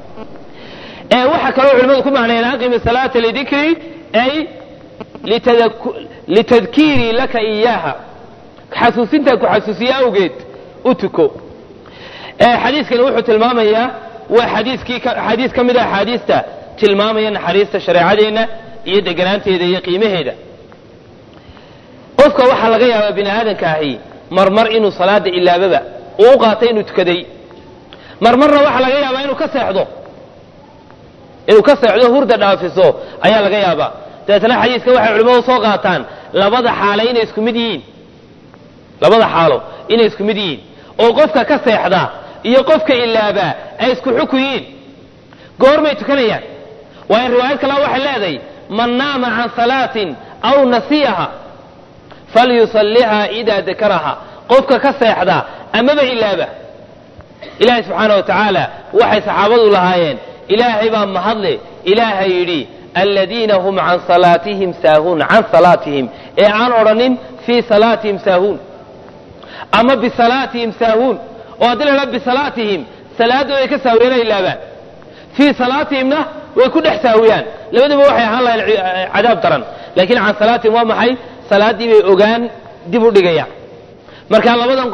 Speaker 1: waxaa kaloo culimadu ku macnayeen aqimi salaata lidikri ay litadkiirii laka iyaaha xasuusintaa ku xasuusiye awgeed u tuko xadiiskani wuxuu tilmaamayaa waa xadiiskii xadiis ka mid a axaadiista tilmaamaya naxariista shareecadeenna iyo deganaanteeda iyo qiimaheeda qofka waxaa laga yaabaa bini aadamka ahi marmar inuu salaada ilaababa uu u qaatay inuu tukaday marmarna waxaa laga yaabaa inuu ka seexdo inuu ka seexdo hurda dhaafiso ayaa laga yaabaa dabeetna xadiiska waxay culimmadu soo qaataan labada xaalo inay isku mid yihiin labada xaalo inay isku mid yihiin oo qofka ka seexda iyo qofka ilaabaa ay isku xukun yihiin goormay tukanayaan waayo riwaayad kalea waxay leedahay man naama can salaatin aw nasiyaha falyusalliha idaa dakaraha qofka ka seexda amaba ilaaba ilaahay subxaana wa tacaala waxay saxaabadu lahaayeen ilaahay baa mahadle ilaahay yidhi aladiina hum can salaatihim saahuun can salaatihim ee aan odhanin fii salaatihim saahuun ama bisalaatihim saahuun oo haddii la idhaha bisalaatihim salaadooday ka saahuriyeen ay ilaabaan fii salaatihimna way ku dhex saahuriyaan labaduba waxay ahaan lahayn cadaab daran laakiin can salaatihim waa maxay salaaddii bay ogaan dib u dhigayaan marka labadan qof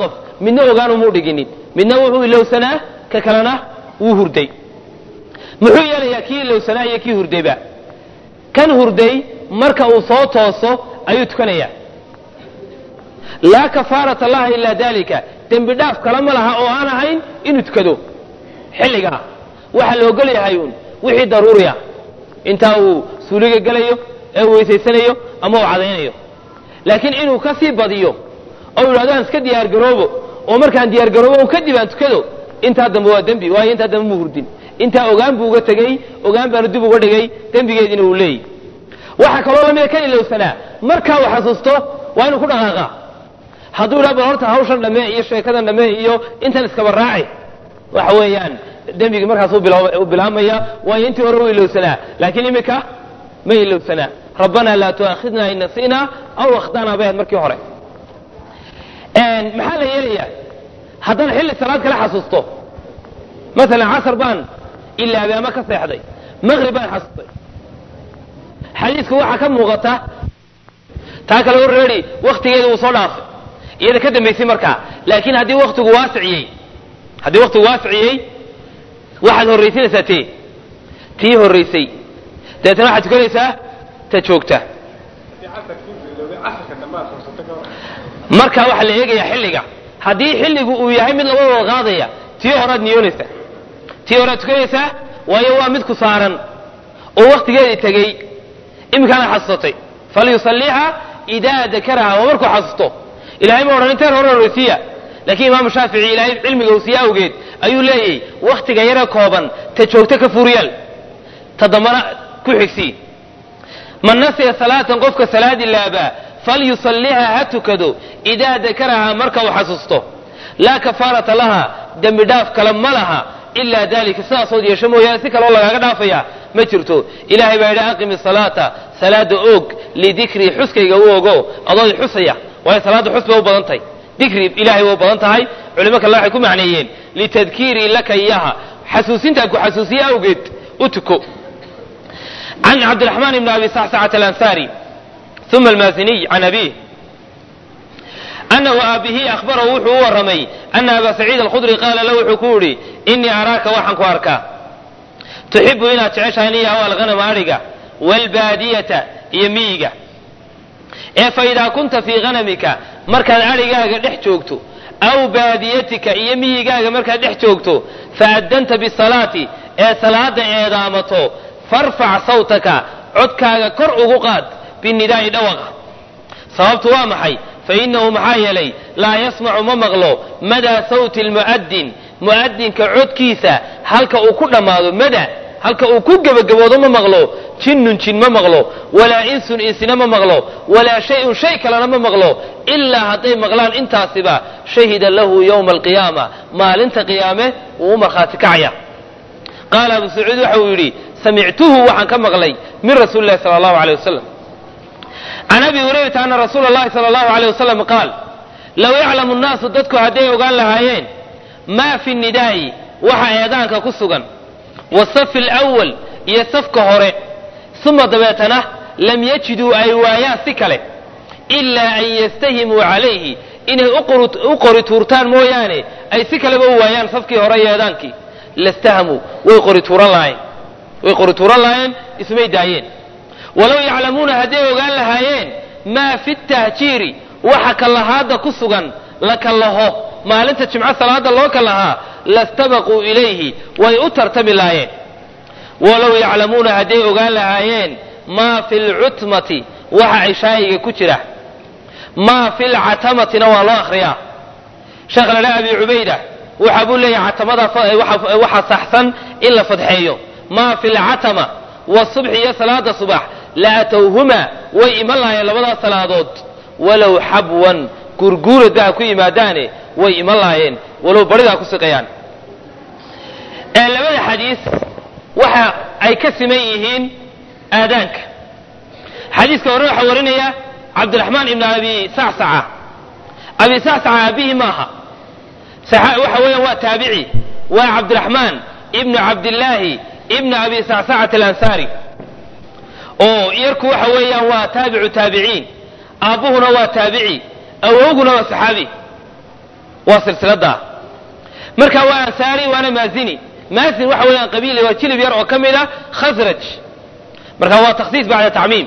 Speaker 1: midna ogaanumuu dhiginin midna wuxuu ilowsanaa ka kalena wuu hurday muxuu yeelayaa kii ilowsanaa iyo kii hurdayba kan hurday marka uu soo tooso ayuu tukanayaa laa kafaarata laha ilaa dalika dembi dhaaf kale ma laha oo aan ahayn inuu tukado xilligaa waxaa la ogol yahay uun wixii daruuriya intaa uu suuliga gelayo ee uu weysaysanayo ama uu cadaynayo laakiin inuu ka sii badiyo oo yidhahdo aan iska diyaargaroobo oo markaan diyaargaroobo un kadib aan tukado intaa dambe waa dembi waayo intaa dambe mu hurdin intaa ogaan buu uga tegey ogaan baanu dib uga dhigay dembigeediina uu leeyahy waxaa kaloo lamida kan ilowsanaa markaa uu xasuusto waa inuu ku dhaqaaqa hadduu yidhaha bal horta hawshan dhammee iyo sheekadan dhammee iyo intan iskaba raaci waxa weeyaan dembigii markaas u bilaabmaya waayo intii hore u ilowsanaa laakiin imika ma ilowsanaa rabbanaa laa tu'aakhidna in nasi'na aw akhtana bay ahayd markii hore maxaa la yeelayaa haddana xilli salaad kala xasuusto masalan casar baan ilaabay ama ka seexday maqrib baan xasuustay xadiisku waxaa ka muuqata taa kale already waktigeeda wuu soo dhaafay iyada ka dambaysay markaa laakiin haddii waktigu waasiciyey haddii waktigu waasiciyey waxaad horraysinaysaa tee tii horraysay dabeetana waxaad tukanaysaa ta joogta marka waxaa la eegayaa xilliga haddii xilligu uu yahay mid labadooda qaadaya tii horaad niyoonaysaa tii horaad tukanaysaa waayo waa mid ku saaran oo waktigeedii tegey iminkaana xasuusatay falyusaliiha idaa dakaraha waa markuu xasuusto ilahay ma odhan inteen hore horraysiiya laakiin imaamu shaafici ilaahay cilmiga uu siiye awgeed ayuu leeyahy waktiga yare kooban ta joogto ka fuuryaal ta dambana ku xigsii man nasiya salaatan qofka salaadi laabaa falyusaliha ha tukado idaa dakaraha marka uu xasuusto laa kafaarata laha dembi dhaaf kale ma laha ilaa dalika sidaasood yeesho mooyaane si kaloo lagaaga dhaafaya ma jirto ilahay baa yidhi aqimi salaata salaada oog lidikrii xuskayga u ogo adood xusaya waayo salaadda xus bay u badan tahay dikri ilahay way u badan tahay culimo kale waxay ku macneeyeen litadkiirii laka iyaha xasuusintaan ku xasuusiye awgeed u tuko can cabdiraxmaan ibni abi sacsacata alansaari uma almaasiniy can abiih anahu aabihii ahbarahu wuxuu u warramay ana aba saciid alkhudri qaala lahu wuxuu ku yidhi inii araaka waxaan ku arkaa tuxibu inaad jeceshahay niyahu alghanama adhiga waalbaadiyata iyo miyiga ee fa idaa kunta fii ghanamika markaad adhigaaga dhex joogto aw baadiyatika iyo miyigaaga markaad dhex joogto faaddanta bisalaati ee salaada eedaamato farfac sawtaka codkaaga kor ugu qaad binidaa'i dhawaqa sababtu waa maxay fa innahu maxaa yeelay laa yasmacu ma maqlo madaa sawti lmu'adin mu'adinka codkiisa halka uu ku dhammaado mada halka uu ku gebagaboodo ma maqlo jinnun jin ma maqlo walaa insun insina ma maqlo walaa shay-un shay kalena ma maqlo ilaa hadday maqlaan intaasiba shahida lahu yowma alqiyaama maalinta qiyaame wuu u markhaati kacaya qaala abu sacuud waxa uu yidhi samictuhu waxaan ka maqlay min rasuuli lahi sala allahu aleyh wasalam can abi hurayrata ana rasuula allahi sala allahu aleyh wasalam qaal low yaclamu nnaasu dadku hadday ogaan lahaayeen maa fi nidaa'i waxa eedaanka ku sugan wasafi alawal iyo safka hore uma dabeetana lam yajiduu ay waayaan si kale ilaa an yastahimuu calayhi inay u qori tuurtaan mooyaane ay si kaleba u waayaan safkii hore iyo eedaankii lastahamuu way qori tuuran lahaayeen way qori tuuran lahaayeen ismay daayeen walow yaclamuuna hadday ogaan lahaayeen maa fi tahjiiri waxa kallahaadda ku sugan la kallaho maalinta jimco salaada loo kallahaa lastabaquu ilayhi way u tartami lahaayeen walow yaclamuuna hadday ogaan lahaayeen maa fi lcutmati waxa cishaayiga ku jira maa fi lcatamatina waa loo akhriyaa sheekh ladha abi cubayda waxa buu leeyahay catamada waxa saxsan in la fadxeeyo maa fi lcatama wasubxi iyo salaada subax la atowhuma way iman lahaayeen labadaas salaadood walow xabwan gurguurada ha ku yimaadaane way iman lahaayeen walow baridaa ku siqayaan labada xadiis waxa ay ka siman yihiin aadaanka xadiiska hore waxaa warinaya cabdiraxmaan ibn abi sacsaca abi sacsaca aabihii maaha waxa weeyaan waa taabici waa cabdiraxmaan ibnu cabdillaahi ibnu abi sacsacata alansaari oo yarku waxa weeyaan waa taabicu taabiciin aabbuhuna waa taabici awowguna waa saxaabi waa silsiladaa marka waa ansaari waana maazini maazin waxa weeyaan qabiil waa jilib yar oo ka mid a khasraj marka waa takhsiis bacda tacmiim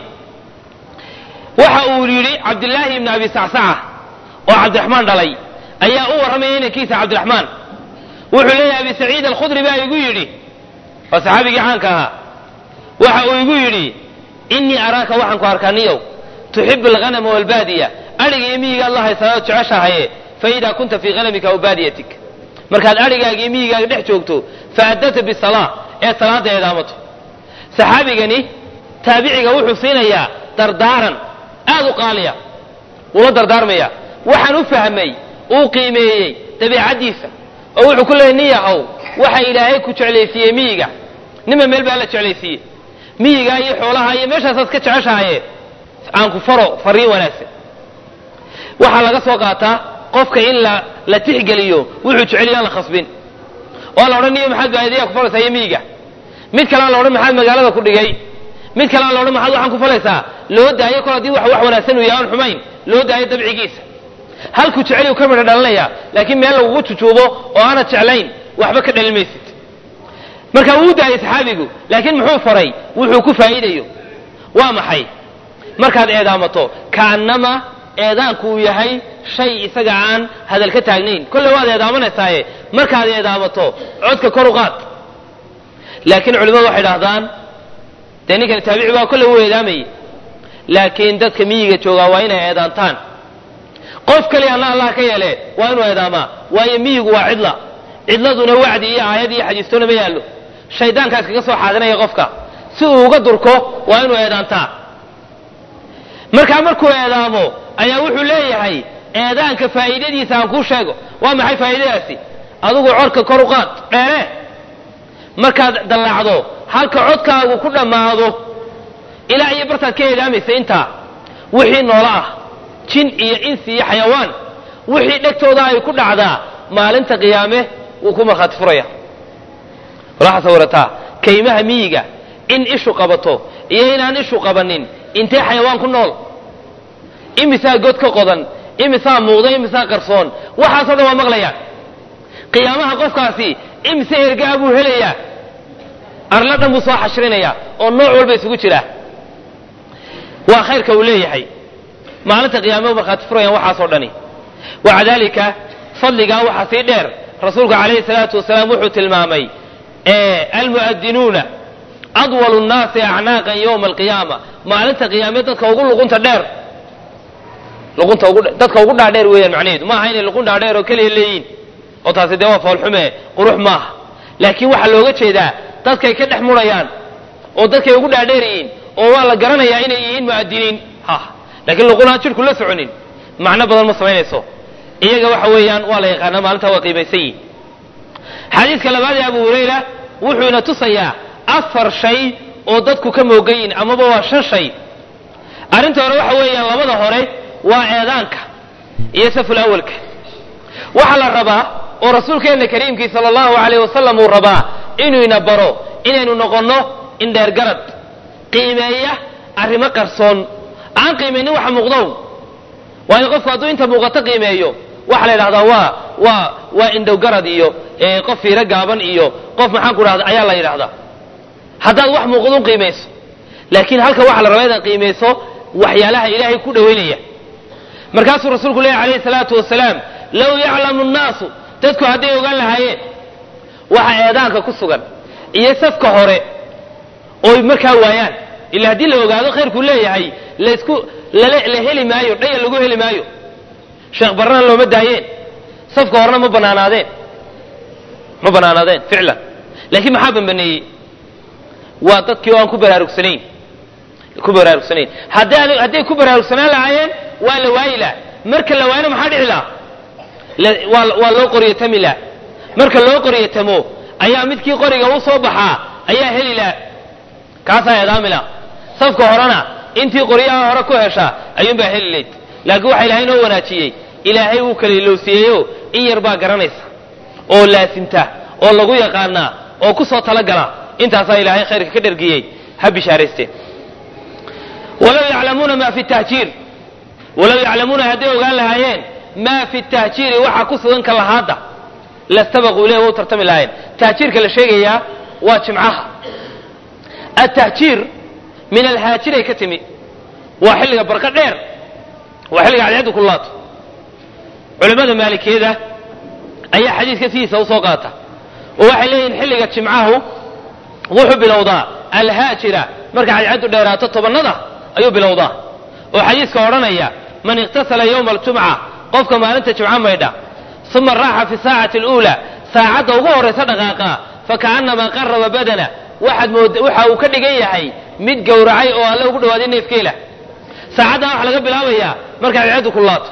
Speaker 1: waxa uu yidhi cabdillaahi ibni abi sacsaca oo cabdiraxmaan dhalay ayaa u warramaya inankiisa cabdiraxmaan wuxuu leeyahay abi saciid alkhudri baa igu yidhi waa saxaabigii caanka ahaa waxa uu igu yidhi innii araaka waxaan ku arkaa niyow tuxibu alghanama walbaadiya adhiga iyo miyigaad la haysanaad jeceshahaye fa idaa kunta fii hanamika aw baadiyatik markaad adhigaaga iyo miyigaaga dhex joogto fa addabta bisalaa ee salaadda eedaamato saxaabigani taabiciga wuxuu siinayaa dardaaran aad u qaaliya wuula dardaarmaya waxaan u fahmay uu qiimeeyey dabeicaddiisa oo wuxuu ku leeyay nin yahow waxa ilaahay ku jeclaysiiyey miyiga ninba meel baa la jeclaysiiyey miyigaa iyo xoolaha iyo meeshaasaad ka jeceshahaye aan ku faro fariin wanaagsan waxaa laga soo qaataa qofka in la la tixgeliyo wuxuu jeceliyo aan la khasbin oo la odhan niyo maxaad baadiyaa ku falaysaa iyo miyiga mid kalea la odhan maxaad magaalada ku dhigay mid kalea la odhan maxaad waxaan ku falaysaa loo daayo kol haddii wax wax wanaagsan uu yahay aan xumayn loo daayo dabcigiisa halkuu jecel uu ka midho dhalinaya laakiin meel lagugu jujuubo oo aanad jeclayn waxba ka dhalin maysid marka wuu daayay saxaabigu laakiin muxuu faray wuxuu ku faa'iidayo waa maxay markaad eedaamato kaannama eedaanku uu yahay shay isaga aan hadal ka taagnayn kolle waad eedaamanaysaye markaad eedaamato codka kor u qaad laakiin culimmadu waxay dhahdaan dee ninkani taabici baa kolle wuu eedaamayay laakiin dadka miyiga joogaa waa inay eedaantaan qof kaliya alla allah ka yeele waa inuu eedaamaa waayo miyigu waa cidla cidladuna wacdi iyo aayad iyo xadiistoona ma yaallo shaydaankaas kaga soo xaadinaya qofka si uu uga durko waa inuu eedaantaa markaa markuu eedaamo ayaa wuxuu leeyahay eedaanka faa'iidadiisa aan kuu sheego waa maxay faa'iidadaasi adigu codka kor u qaad dheere markaad dallaacdo halka codkaagu ku dhammaado ilaa iyo bartaad ka eedaamaysa intaa wixii noolo ah jin iyo insi iyo xayawaan wixii dhegtooda ay ku dhacdaa maalinta qiyaame wuu ku markhaati furaya walaxa sawirataa kaymaha miyiga in ishu qabato iyo inaan ishu qabanin intee xayawaan ku nool imisaa god ka qodan imisaa muuqda imisaa qarsoon waxaasoo dhan waa maqlayaan qiyaamaha qofkaasi imise ergaa buu helayaa arla dhan buu soo xashrinayaa oo nooc walba isugu jira waa khayrka uu leeyahay maalinta qiyaame markhaati furayaan waxaasoo dhani waca dalika fadligaa waxaa sii dheer rasuulku calayhi salaatu wasalaam wuxuu tilmaamay almu'adinuuna adwalu nnaasi acnaaqan yowma alqiyaama maalinta qiyaame dadka ugu luqunta dheer luqunta ugu dadka ugu dhaadheer weeyaan macnaheedu maaha inay luqun dhaadheer oo keliya leeyihin oo taasi dee waa foolxume qurux maaha laakiin waxaa looga jeedaa dadkay ka dhex murayaan oo dadkay ugu dhaadheer yihiin oo waa la garanayaa inay yihiin mu'adiniin ha laakiin luqunaan jidhku la soconin macno badan ma samaynayso iyaga waxa weeyaan waa la yaqaanaa maalinta waa qiimaysan yihin xadiidka labaad ee abu hurayra wuxuu ina tusayaa afar shay oo dadku ka moogan yihin amaba waa shan shay arrinta hore waxa weeyaan labada hore waa eedaanka iyo saful awalka waxaa la rabaa oo rasuulkeenna kariimkii sala allahu alayh wasalam uu rabaa inuu ina baro inaynu noqonno indheergarad qiimeeya arrimo qarsoon aan qiimaynin waxa muuqdow waayo qofku hadduu inta muuqato qiimeeyo waxaa la yidhahdaa waa waa waa indhowgarad iyo qof fiiro gaaban iyo qof maxaan ku dhahda ayaa la yidhahdaa haddaad wax muuqdun qiimayso laakiin halka waxaa la rabaa inaad qiimayso waxyaalaha ilaahay ku dhowaynaya markaasuu rasuulku leeyahy alayhi salaatu wasalaam low yaclamu nnaasu dadku hadday ogaan lahaayeen waxa eedaanka ku sugan iyo safka hore oy markaa waayaan ila haddii la ogaado khayrkuu leeyahay laysku la heli maayo dhaya lagu heli maayo sheekh barrana looma daayeen safka horena ma banaanaadeen ma banaanaadeen ficlan laakiin maxaa bambaneeyey waa dadkii oo aan ku baraarugsanayn ku baraarugsanayn hadday hadday ku baraarugsanaan lahaayeen waa la waayi laha marka la waayana maxaa dhici laha waa loo qoryatami laha marka loo qoryatamo ayaa midkii qoriga u soo baxaa ayaa heli laha kaasaa eedaami laha safka horena intii qoryaha hore ku heshaa ayuunbaa heli layd laakiin waxa ilaahay noo wanaajiyey ilaahay wuu kala ilowsiiyeyo in yar baa garanaysa oo laasimta oo lagu yaqaanaa oo ku soo talagala intaasaa ilaahay khayrka ka dhergiyey ha bishaaraysteen walow yaclamuuna ma fi tahjiir walow yaclamuuna hadday ogaan lahaayeen maa fi tahjiiri waxaa ku sugan ka lahaadda lastabaquu ileh wa u tartami lahayn tahjiirka la sheegayaa waa jimcaha atahjiir min alhaajiray ka timi waa xilliga barqa dheer waa xilliga cadceeddu kulaato culimmada maalikiyada ayaa xadiiska sidiisa usoo qaata oo waxay leeyihin xilliga jimcahu wuxuu bilowdaa alhaajira marka cadceeddu dheeraato tobannada ayuu bilowdaa oo xadiiska odhanaya man iqtasala yowma aljumca qofka maalinta jimco maydha uma raaxa fi saacati aluulaa saacadda ugu horraysa dhaqaaqa fakaannamaa qaraba badana waxaad mooda waxa uu ka dhigan yahay mid gowracay oo alle ugu dhawaaday neefkeela saacaddan waxaa laga bilaabayaa marka cadceeddu kulaato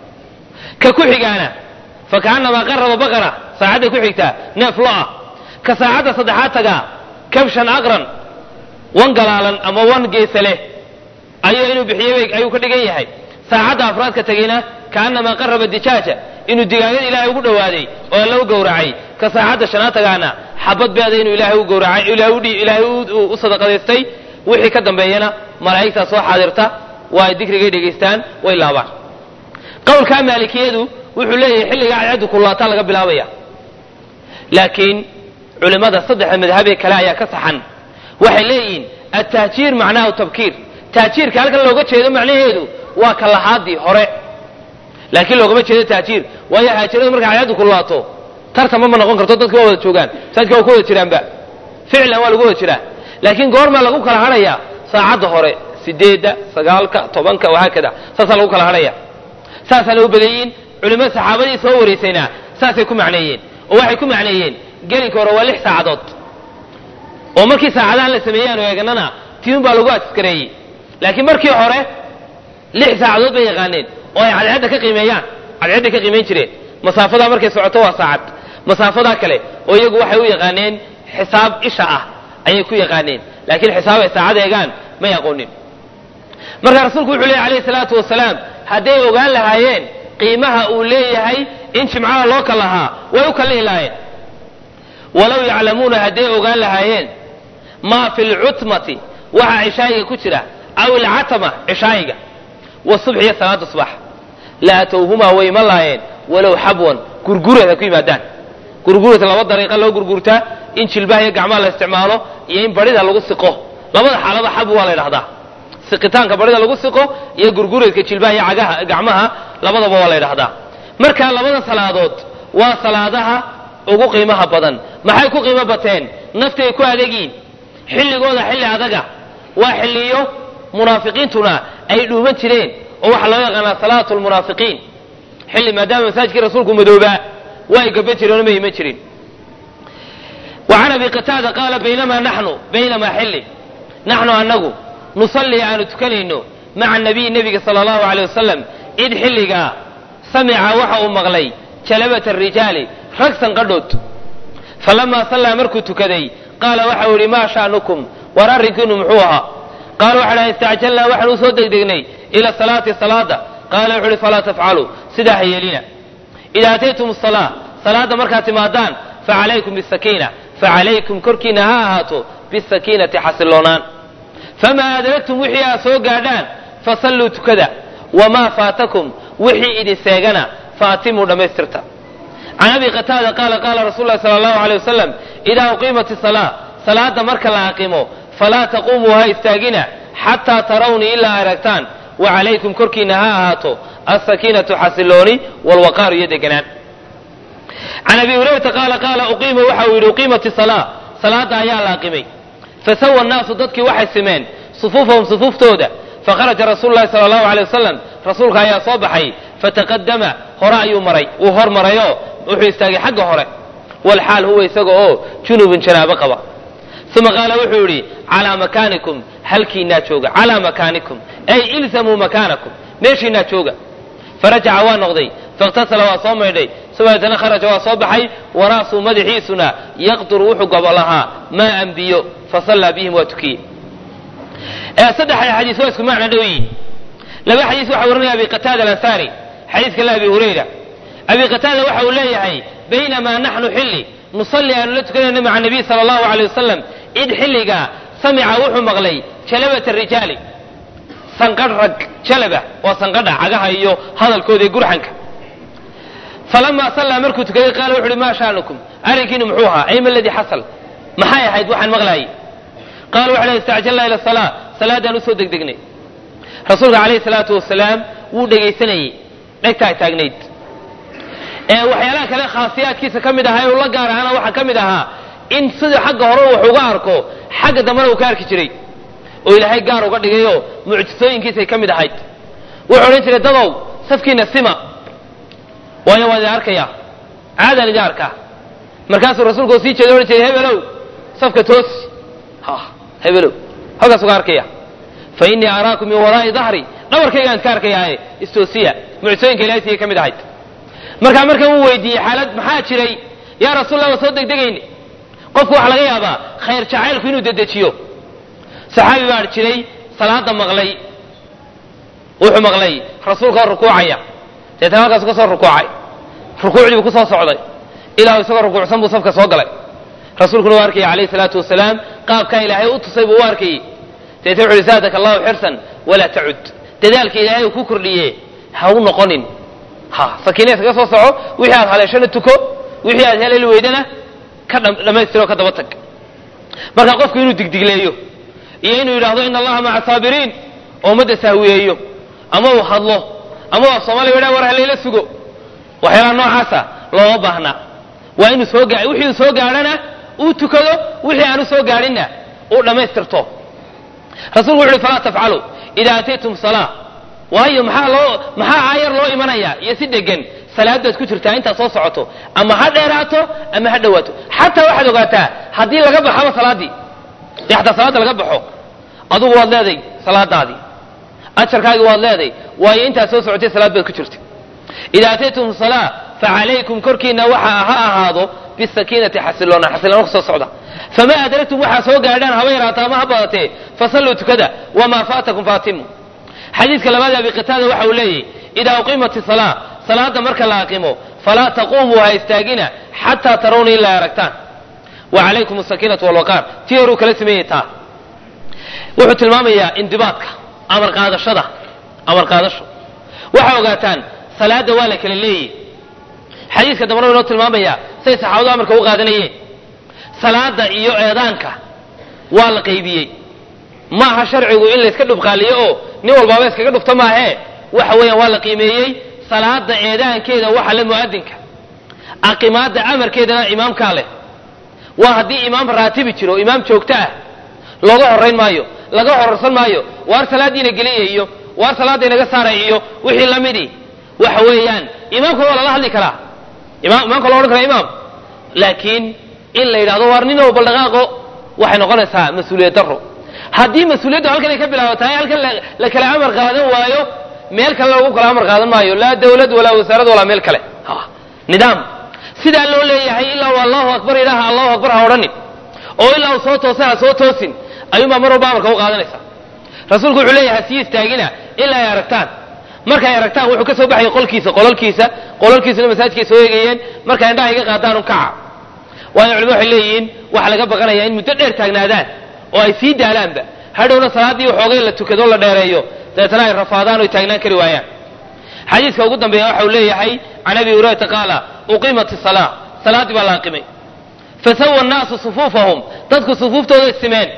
Speaker 1: ka ku xigaana fakaannamaa qaraba baqara saacadday ku xigtaa neef lo-ah ka saacadda saddexaad tagaa kabshan aqran wan galaalan ama wan geesa leh ayuu inuu bixiyo ayuu ka dhigan yahay saacadda afraadka tegayna kaannamaa qaraba dijaaja inuu digaagada ilaahay ugu dhawaaday oo alla u gowracay ka saacadda shanaad tagaana xabad beeda inuu ilaahay u gowracay ilaahay u sadaqadaystay wixii ka dambeeyana malaa'igtaa soo xaadirta waa ay dikrigay dhegaystaan way laabaan qowlkaa maalikiyadu wuxuu leeyahay xilligaa cadceeddu kulaataa laga bilaabaya laakiin culimmada saddexda madhabee kale ayaa ka saxan waxay leeyihiin atahjiir macnahu tabkiir tahjiirka halkan looga jeedo macnaheedu waa ka lahaadii hore laakiin loogama jeedo tahjiir waayo haajiradu markay cadceeddu kulaato tartanba ma noqon karto dadka waa wada joogaan masaajidka waa ku wada jiraanba ficlan waa lagu wada jiraa laakiin goormaa lagu kala hadhayaa saacadda hore sideedda sagaalka tobanka wahaakada saasaa lagu kala hadhaya saasaana u badan yihiin culimmada saxaabadii soo waraysayna saasay ku macneeyeen oo waxay ku macneeyeen gelinka hore waa lix saacadood oo markii saacadahan la sameeyey aanu eeganana tiun baa lagu askareeyey laakiin markii hore lix saacadood bay yaqaaneen oo ay cadceedda ka qiimeeyaan cadceedday ka qiimayn jireen masaafadaa markay socoto waa saacad masaafadaa kale oo iyagu waxay u yaqaaneen xisaab isha ah ayay ku yaqaaneen laakiin xisaab ay saacad eegaan may aqoonin marka rasuulku wuxuu leeyay alayhi salaatu wasalaam hadday ogaan lahaayeen qiimaha uu leeyahay in jimcaha loo kal lahaa way u kallihi lahaayeen walow yaclamuuna hadday ogaan lahaayeen maa fi lcutmati waxa cishaayiga ku jira aw ilcatama cishaayiga wasubx iyo salaada subax la atowhumaa way iman lahaayeen walow xabwan gurgureed ha ku yimaadaan gurgureed laba dariiqa loo gurgurtaa in jilbaha iyo gacmaha la isticmaalo iyo in barida lagu siqo labada xaalada xab waa la ydhahdaa siqitaanka barida lagu siqo iyo gurgureedka jilbaha iyo cagaha gacmaha labadaba waa la ydhahdaa marka labada salaadood waa salaadaha ugu qiimaha badan maxay ku qiimo bateen naftay ku adegiin xilligooda xilli adaga waa xilliyo munaafiqiintuna ay dhuuman jireen oo waxaa loo yaqaanaa salaatu lmunaafiqiin xilli maadaama masaajidkii rasuulku madoobaa waa ay gaba jireen oo ma iman jirin وعن أبي قتاadة قال بينما نحن بينما xili نحن anagu نuصلي aanu tukanayno مaعa النبي نبga صلى الله عليه وسلم id xilligaa samca waxa uu maqlay جلبة الرiجاaل rag sanqadhood فلما صلىa markuu tukaday qaala waxa u yihi ma شhأنكم war arrinkiinu muxuu ahaa qaala waxa dha اstacjalnaa waxaan usoo degdegnay إلى الصلاaةi صلاada qaala wuxu uhi falaa تfcaluu sidaa ha yeelina إida أتayتم الصلاة salaada markaad timaadaan facalaykum bالسakiinة facalaykum korkiina ha ahaato bisakiinati xasiloonaan famaa adragtum wixii aad soo gaadhaan fasalluu tukada wamaa faatakum wixii idin seegana faatimuu dhammaystirta can abi qataada qaala qaala rasul lahi sala allahu alay wasalam idaa uqiimat isalaa salaada marka la aqimo falaa taquumuu ha istaagina xataa tarawnii ilaa aragtaan wacalaykum korkiina ha ahaato alsakiinatu xasilooni walwaqaaru iyo deganaan can abi hurayrata qaala qaala uqiima waxa uu yidhi uqiimat isalaa salaada ayaa la aqimay fasawa nnaasu dadkii waxay simeen sufuufahum sufuuftooda fakharaja rasuulu lahi sala allahu alay wasalam rasuulka ayaa soo baxay fataqadama hore ayuu maray wuu hor marayoo wuxuu istaagay xagga hore walxaal huwa isaga oo junubun janaabo qaba uma qaala wuxuu yidhi calaa makaanikum halkiinaa jooga calaa makaanikum ay ilzamuu makaanakum meeshiinaa jooga farajaca waa noqday faاktasala waa soo maydhay subaatana kharaja waa soo baxay waraasuu madaxiisuna yaqduru wuxuu gobo lahaa maaan biyo fasallaa bihim waa tukiyey saddexda xadiis waa isku macna dhow yihin laba xadiis waxaa warinaya abi qataada alansaari xadiiska la abi hurayra abi qataada waxa uu leeyahay baynamaa naxnu xilli nusalli aanu la tukanayno maca nabiy sala allahu alay wasalam id xilligaa samica wuxuu maqlay jalabata rijaali sanqadh rag jalaba waa sanqadha cagaha iyo hadalkooda ee gurxanka falamaa sallaa markuu tukaday qaala wuxu uhi maa sha'nukum arrinkiinu muxuu ahaa ayma aladii xasal maxay ahayd waxaan maqlaayay qaala waxay dhahay istacjalnaa ila salaa salaadaan usoo degdegnay rasuulka calayhi salaatu wasalaam wuu dhegaysanayey dhegtaa taagnayd ee waxyaalaha kale khaasiyaadkiisa ka mid ahaa ee uu la gaar ahaana waxaa ka mid ahaa in sida xagga hore wax uga arko xagga dambena uu ka arki jiray oo ilaahay gaar uga dhigayoo mucjisooyinkiisay ka mid ahayd wuxuu odhan jiray dadow safkiina sima waayo waan idin arkayaa caadaan idin arkaa markaasuu rasuulku sii jeeda odhan jiray hebelow safka toosi ha hebelow halkaas uga arkaya fa innii araakum min waraa'i dahri dhabarkaygaan iska arkayaaye istoosiya mucjisooyinka ilahay siiyay ka mid ahayd markaa markan uu weydiiyey xaalad maxaa jiray yaa rasuulallah waa soo degdegayne qofku waxaa laga yaabaa khayr jacaylku inuu dedejiyo saxaabi baa jiray salaada maqlay wuxuu maqlay rasuulka oo rukuucaya deetana halkaasu ka soo rukuucay rukuucdii buu ku soo socday ilaa isagoo rukuucsan buu safka soo galay rasuulkuna u arkayay calayhi salaatu wasalaam qaabkaa ilaahay u tusay buu u arkayey deetna wuxu uhi zaadaka allahu xirsan walaa tacud dadaalka ilaahay uu ku kordhiye ha u noqonin ha sakiina iskaga soo soco wixii aad haleeshana tuko wixii aad heleli weydana ka dhammaystiro ka daba tag marka qofku inuu digdigleeyo iyo inuu yidhaahdo ina allaha maca saabiriin oo ummadda sahwiyeeyo ama uu hadlo ama waa soomaaliya wadhaa war halayla sugo waxyaalaha noocaasa looma baahna waa inuu soo gaa wixii uu soo gaadhana uu tukado wixii aanu soo gaadhinna uu dhammaystirto rasuulku wuxu uhi falaa tafcalu idaa ataytum salaa waayo maxaa loo maxaa aayar loo imanaya iyo si degan salaadaad ku jirtaa intaad soo socoto ama ha dheeraato ama ha dhowaato xataa waxaad ogaataa haddii laga baxaba salaaddii dee xataa salaadda laga baxo adugu waad leeday salaadaadii ajarkaagii waad leeday waayo intaad soo socotay salaad baad ku jirtay idaa ataytum salaa facalaykum korkiina waxa ha ahaado bisakiinati xasiloona xasiloona ku soo socda famaa adragtum waxaa soo gaadhaan haba yaraata ama ha badatee fasalluu tukada wamaa faatakum faatimu xadiidka labaad abi qitaada waxa uu leeyahy idaa uqimat isalaa salaada marka la aqimo falaa taquumuu ha istaagina xataa tarawna ilaa aragtaan wa calaykum asakiinatu walwaqaar tii horuu kala sameeyey taa wuxuu tilmaamayaa indibaadka amar qaadashada amar qaadasho waxaa ogaataan salaada waa la kala leeyahy xadiiska dambana wa inoo tilmaamaya say saxaabadu amarka u qaadanayeen salaada iyo eedaanka waa la qaybiyey maaha sharcigu in layska dhubqaaliyo oo nin walbaaba iskaga dhufto maahee waxa weeyaan waa la qiimeeyey salaada eedaankeeda waxa le mu'adinka aqimaada amarkeedana imaamkaa leh waa haddii imaam raatibi jiro imaam joogto ah looga horayn maayo laga horarsan maayo waar salaadiina geliya iyo waar salaada inaga saaray iyo wixii lamidii waxa weeyaan imaamka waa lala hadli karaa imaamka loo odhan karaa imaam laakiin in la yidhahdo waar nin oo baldhaqaaqo waxay noqonaysaa mas-uuliyad daro haddii mas-uuliyaddu halkan ay ka bilaabataa halkan la kala amar qaadan waayo meel kale lagu kala amar qaadan maayo laa dawlad walaa wasaarad walaa meel kale nidaam sidaa loo leeyahay ilaa uu allahu akbar idhaaha allahu akbar ha odhanin oo ilaa uu soo toosa ha soo toosin ayuunbaa mar walba amarka u qaadanaysa rasuulku wuxuu leeyahay sii istaagina ilaa ay aragtaan markay aragtaan wuxuu ka soo baxaya qolkiisa qolalkiisa qolalkiisuna masaajidkay soo eegayeen markay indhaha iga qaadaan un kaca waayo culimadu waxay leeyihiin waxaa laga baqanayaa in muddo dheer taagnaadaan oo ay sii daalaanba hadhowna salaaddii waxoogay la tukado la dheereeyo dabeetana ay rafaadaan oy taagnaan kari waayaan xadiiska ugu dambeeya waxa uu leeyahay can abi hurayrata qaala uqimat isalaa salaaddii baa la aqimay fasawa annaasu sufuufahum dadku sufuuftooda simeen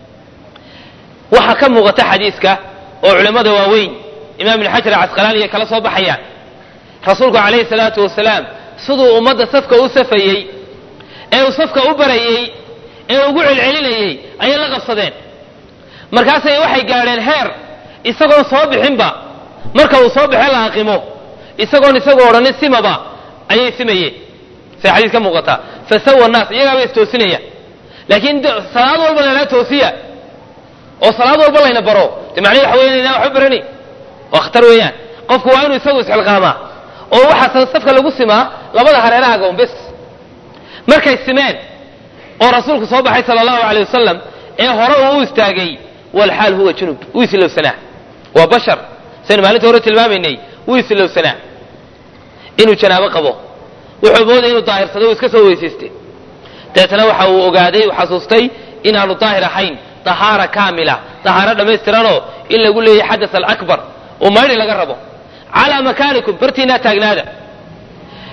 Speaker 1: waxaa ka muuqata xadiiska oo culimmada waaweyn imaam ibn xajar casqalaani ay kala soo baxayaan rasuulku calayhi salaatu wasalaam siduu ummadda safka u safayey ee uu safka u barayey ee ugu celcelinayey ayay la qabsadeen markaasay waxay gaadheen heer isagoon soo bixinba marka uu soo baxe la aqimo isagoon isagu odhanin simaba ayay simayeen say xadiis ka muuqataa fasawa naas iyagaaba istoosinaya laakiin salaad walba laynaa toosiya oo salaad walba layna baro de macnihi waxa weya inaan waxba barani waa khatar weeyaan qofku waa inuu isagu isxilqaamaa oo waxaa safka lagu simaa labada hareerahaga un bes markay simeen oo rasuulku soo baxay sala allahu aleyh wasalam ee hore uu u istaagay walxaal huwa junub wuu isilowsanaa waa bashar saynu maalinta hore tilmaamaynay wuu isilowsanaa inuu janaabo qabo wuxuu moodaya inuu daahirsaday uu iska soo weysaystay dabeetana waxa uu ogaaday uu xasuustay inaanu daahir ahayn dahaara kaamila dahaaro dhammaystiranoo in lagu leeyahay xadas alakbar oo maydhi laga rabo calaa makaanikum bartiinaa taagnaada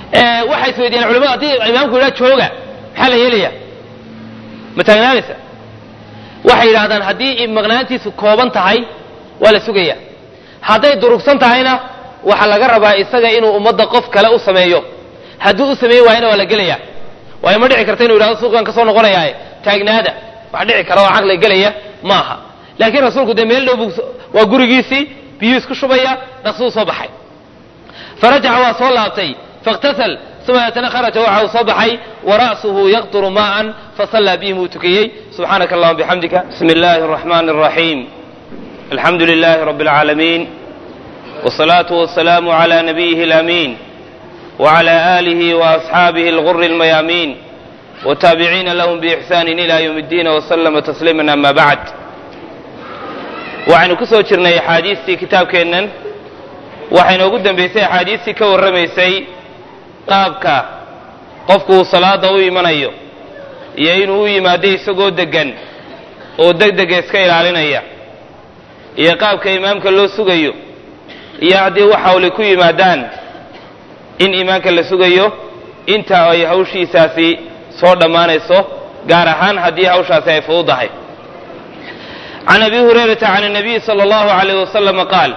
Speaker 1: waxay isweydiiyaan culimadu haddii imaamku yidhaha jooga maxaa la yeelaya ma taagnaanaysa waxay yidhahdaan haddii maqnaantiisu kooban tahay waa la sugaya hadday durugsan tahayna waxaa laga rabaa isaga inuu ummadda qof kale u sameeyo hadduu u sameeyi waayana waa la gelaya waayo ma dhici karta inu yidhahdo suuqan ka soo noqonayaaye taagnaada wax dhici kara oo caqli gelaya maaha laakiin rasuulku dee meel dhow waa gurigiisii biyuu isku shubaya dhaqsuu soo baxay farajaca waa soo laabtay faاktasal uma deetana kharaja waxa uu soo baxay wara'suhu yaqturu maa'an fasallaa bihim uu tukiyey subxaanaka allahuma bixamdika bismi illaahi الraxmani الraxiim alxamdu lilahi rabi اlcaalamiin wالsalaaةu wasalaamu عlى nabiyihi اlamiin وعlى آlihi وأصxaabihi اlغر الmayaamiin wtaabiciina lahm bإxsani إlى ywm الdiin وslma تsliima ama bacd waxaynu ku soo jirnay axaadiistii kitaabkeennan waxayna ugu dambaysay axaadiistii ka warramaysay qaabka qofku uu salaada u imanayo iyo inuu u yimaado isagoo degan oo degdega iska ilaalinaya iyo qaabka imaamka loo sugayo iyo haddii wax hawli ku yimaadaan in imaanka la sugayo inta ay hawshiisaasi soo dhammaanayso gaar ahaan haddii hawshaasi ay fududahay can abi hurayrata can الnabiy salى اllahu عalayh waslama qaal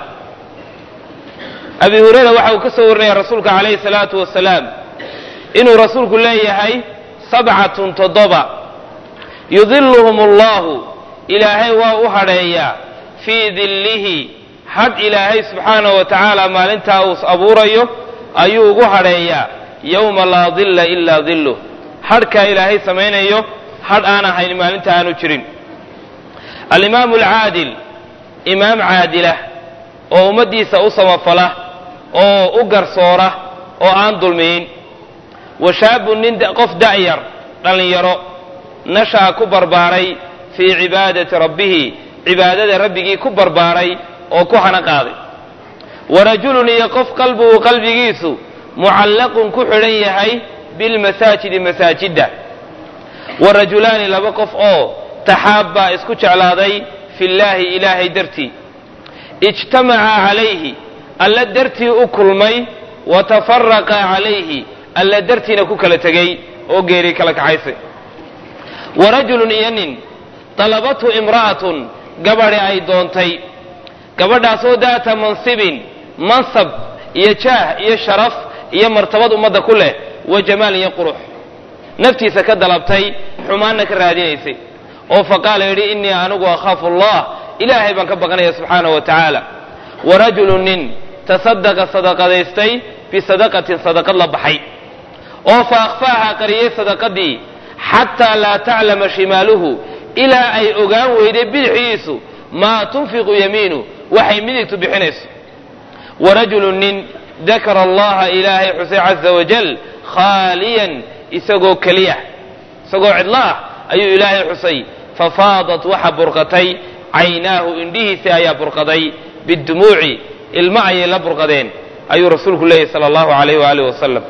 Speaker 1: abi hurayra waxa uu ka soo warinaya rasuulka calayhi الsalaatu wasalaam inuu rasuulku leeyahay sabcatun toddoba yudiluhum allahu ilaahay waa u hadheeyaa fii dillihi hadh ilaahay subxaanaه wa tacaala maalintaa uu abuurayo ayuu ugu hadheeyaa yowma laa dilla ilaa dilluh hadhkaa ilaahay samaynayo hadh aan ahayn maalinta aanu jirin alimaamu alcaadil imaam caadilah oo ummaddiisa u samafala oo u garsoora oo aan dulmiyin wa shaabun nin qof da'yar dhallinyaro nasha'a ku barbaaray fii cibaadati rabbihi cibaadada rabbigii ku barbaaray oo ku hana qaaday wa rajulun iyo qof qalbuhu qalbigiisu mucallaqun ku xidhan yahay bilmasaajidi masaajidda wa rajulaani laba qof oo taxaabbaa isku jeclaaday fillaahi ilaahay dartii ijtamacaa calayhi alla dartii u kulmay wa tafaraqaa calayhi alla dartiina ku kala tegey oo geeri kala kaxaysay wa rajulun iyo nin dalabathu imra'atun gabadhi ay doontay gabadhaasoo daata mansibin mansab iyo jaah iyo sharaf iyo martabad ummadda ku leh wa jamaal iyo qurux naftiisa ka dalabtay xumaanna ka raadinaysay oo faqaala yidhi innii anigu akhaafu allah ilaahay baan ka baqanaya subxaanahu wa tacaala wa rajulun nin tasadaqa sadaqadaystay bisadaqatin sadaqad la baxay oo fa akhfaaha qariyey sadaqadii xataa laa taclama shimaaluhu ilaa ay ogaan weyday bidixdiisu maa tunfiqu yamiinu waxay midigtu bixinayso wa rajulun nin dakara allaha ilaahay xusay caza wajal khaaliyan isagoo keliya isagoo cidlo ah ayuu ilaahay xusay fafaadat waxa burqatay caynaahu indhihiisii ayaa burqaday bidumuuci ilmo ayay la burqadeen ayuu rasuulku leeyahy sala allahu alayh waaalih wasalam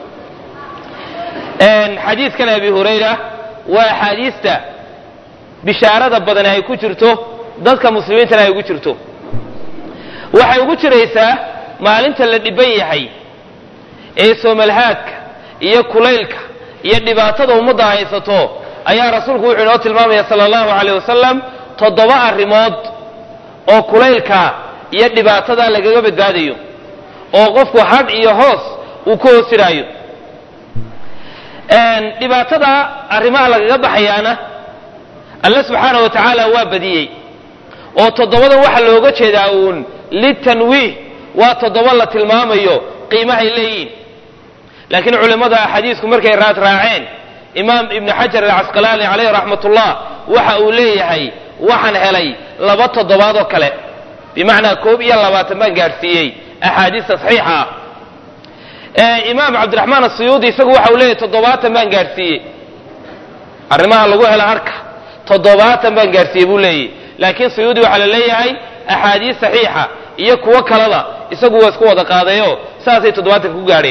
Speaker 1: xadiidkan abi hurayra waa axaadiista bishaarada badani ay ku jirto dadka muslimiintana ay ugu jirto waxay ugu jiraysaa maalinta la dhiban yahay ee soomalhaadka iyo kulaylka iyo dhibaatada ummadda haysato ayaa rasuulku wuxuu inoo tilmaamaya sala allahu alayh wasalam toddoba arrimood oo kulaylka iyo dhibaatada lagaga badbaadayo oo qofku hadh iyo hoos uu ku hoosiraayo dhibaatada arrimaha lagaga baxayaana alle subxaana wa tacaala waa badiyey oo toddobadan waxaa looga jeedaa uun litanwiih waa toddoba la tilmaamayo qiimahay leeyihin laakiin culimmada xadiisku markay raad raaceen imaam ibnu xajar alcasqalaani caleyh raxmatullah waxa uu leeyahay waxaan helay laba toddobaad oo kale bimacnaa koob iyo labaatan baan gaadhsiiyey axaadiista saxiixa ah imaam cabdiraxmaan asuyuudi isagu waxa uu leeyahay toddobaatan baan gaadhsiiyey arrimaha lagu helo harka toddobaatan baan gaadhsiiyey buu leeyahy laakiin suyuudi waxaa la leeyahay axaadiis saxiixa iyo kuwo kaleba isagu waa isku wada qaadayo saasay toddobaatanka ku gaadheen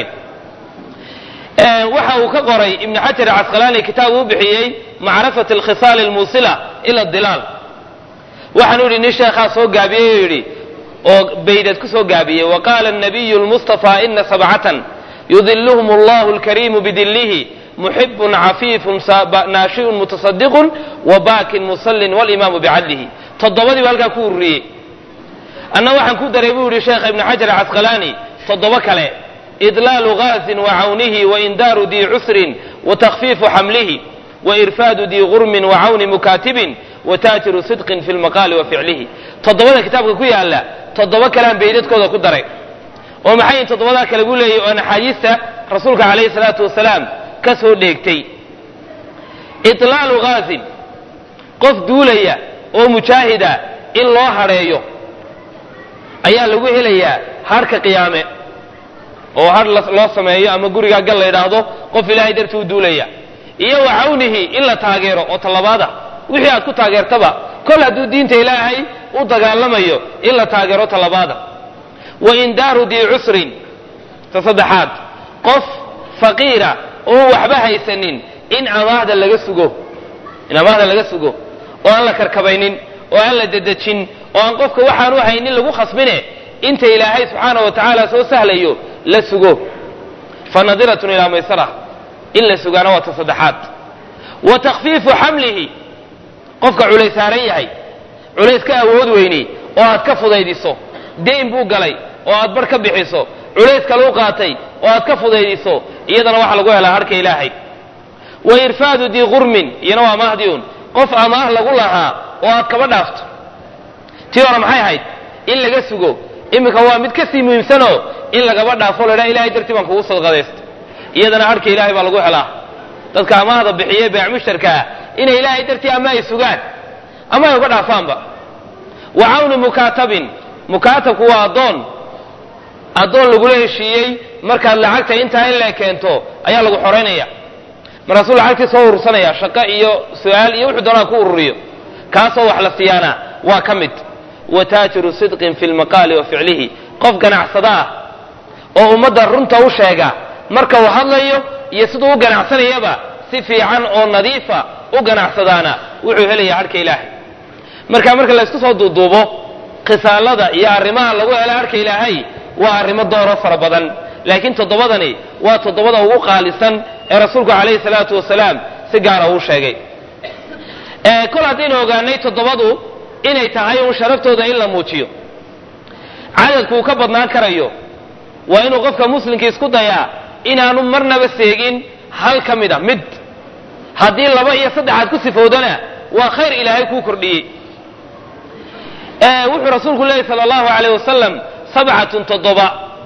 Speaker 1: waxa uu ka qoray ibnu xajar casqalaani kitaab uu bixiyey macrifat alkhisaal almuusila ila dilaal waxaanu yidhi nin sheekhaa soo gaabiyey oo yidhi oo baydad ku soo gaabiyey wa qaala nabiyu lmustafa ina sabcatan yudiluhum allahu alkariimu bidillihi muxibun cafiifun naashi'un mutasadiqun wa baakin musallin walimaamu bicadlihi toddobadii ba halkaa ku ururiyey anna waxaan ku daray buu yihi sheekh ibnu xajar casqalaani toddoba kale idlaalu gaasin wa cawnihi waindaaru dii cusrin watakfiifu xamlihi wairfaadu dii gurmin wacawni mukaatibin wataajiru sidqin fi lmaqaali wa ficlihi toddobada kitaabka ku yaala toddoba kalean baydadkooda ku daray oo maxay yihin toddobadaa kale buu leeyahy oo naxaadiista rasuulka calayhi salaatu wasalaam ka soo dheegtay itlaalu gaasin qof duulaya oo mujaahida in loo hadheeyo ayaa lagu helayaa harhka qiyaame oo har loo sameeyo ama gurigaa gal la yidhaahdo qof ilaahay dartii u duulaya iyo wa cawnihi in la taageero oo tallabaada wixii aad ku taageertaba kol hadduu diinta ilaahay u dagaalamayo in la taageero tallabaada wa indaaru dii cusrin ta saddexaad qof faqiira oo waxba haysanin in amaahda laga sugo in amaahda laga sugo oo aan la karkabaynin oo aan la dedejin oo aan qofka waxaanu haynin lagu khasbine inta ilaahay subxaana wa tacaala soo sahlayo la sugo fa nadiratun ilaa maysara in la sugaana waa ta saddexaad wa takfiifu xamlihi qofka culays saaran yahay culays ka awood weyni oo aad ka fudaydiso deyn buu galay oo aad bar ka bixiso culays kaleu qaatay oo aad ka fudaydiso iyadana waxaa lagu helaa harka ilaahay wa irfaadu dii qurmin iyana waa mahdiun qof amaah lagu lahaa oo aad kaba dhaafto tii hore maxay ahayd in laga sugo iminka waa mid kasii muhiimsanoo in lagaba dhaafo la dhaha ilahay dartii baan kugu sadqadaysta iyadana harka ilaahay baa lagu helaa dadka amaahda bixiye beec mushtarkaa inay ilaahay dartii ama ay sugaan ama ay uga dhaafaanba wa cawni mukaatabin mukaatabku waa addoon addoon lagula heshiiyey markaad lacagta intaa in lee keento ayaa lagu xoraynaya markaasuu lacagtii soo urursanaya shaqo iyo su-aal iyo wuxuu doonaa ku ururiyo kaasoo wax la siiyaana waa ka mid wa taajiru sidqin fi lmaqaali wa ficlihi qof ganacsada ah oo ummadda runta u sheega marka uu hadlayo iyo siduu u ganacsanayaba si fiican oo nadiifa u ganacsadaana wuxuu helayaa harhka ilaahay marka marka laysku soo duuduubo khisaalada iyo arrimaha lagu hela harhka ilaahay waa arrimo dooro fara badan laakiin toddobadani waa toddobada ugu qaalisan ee rasuulku calayhi salaatu wasalaam si gaara uu sheegay kol haddaynu ogaanay toddobadu inay tahay un sharaftooda in la muujiyo cadadku uu ka badnaan karayo waa inuu qofka muslimka isku dayaa inaanu marnaba seegin hal ka mid a mid haddii laba iyo saddexaad ku sifowdana waa khayr ilaahay kuu kordhiyey wuxuu rasuulku leeyahy sala allahu alayh wasalam sabcatun toddoba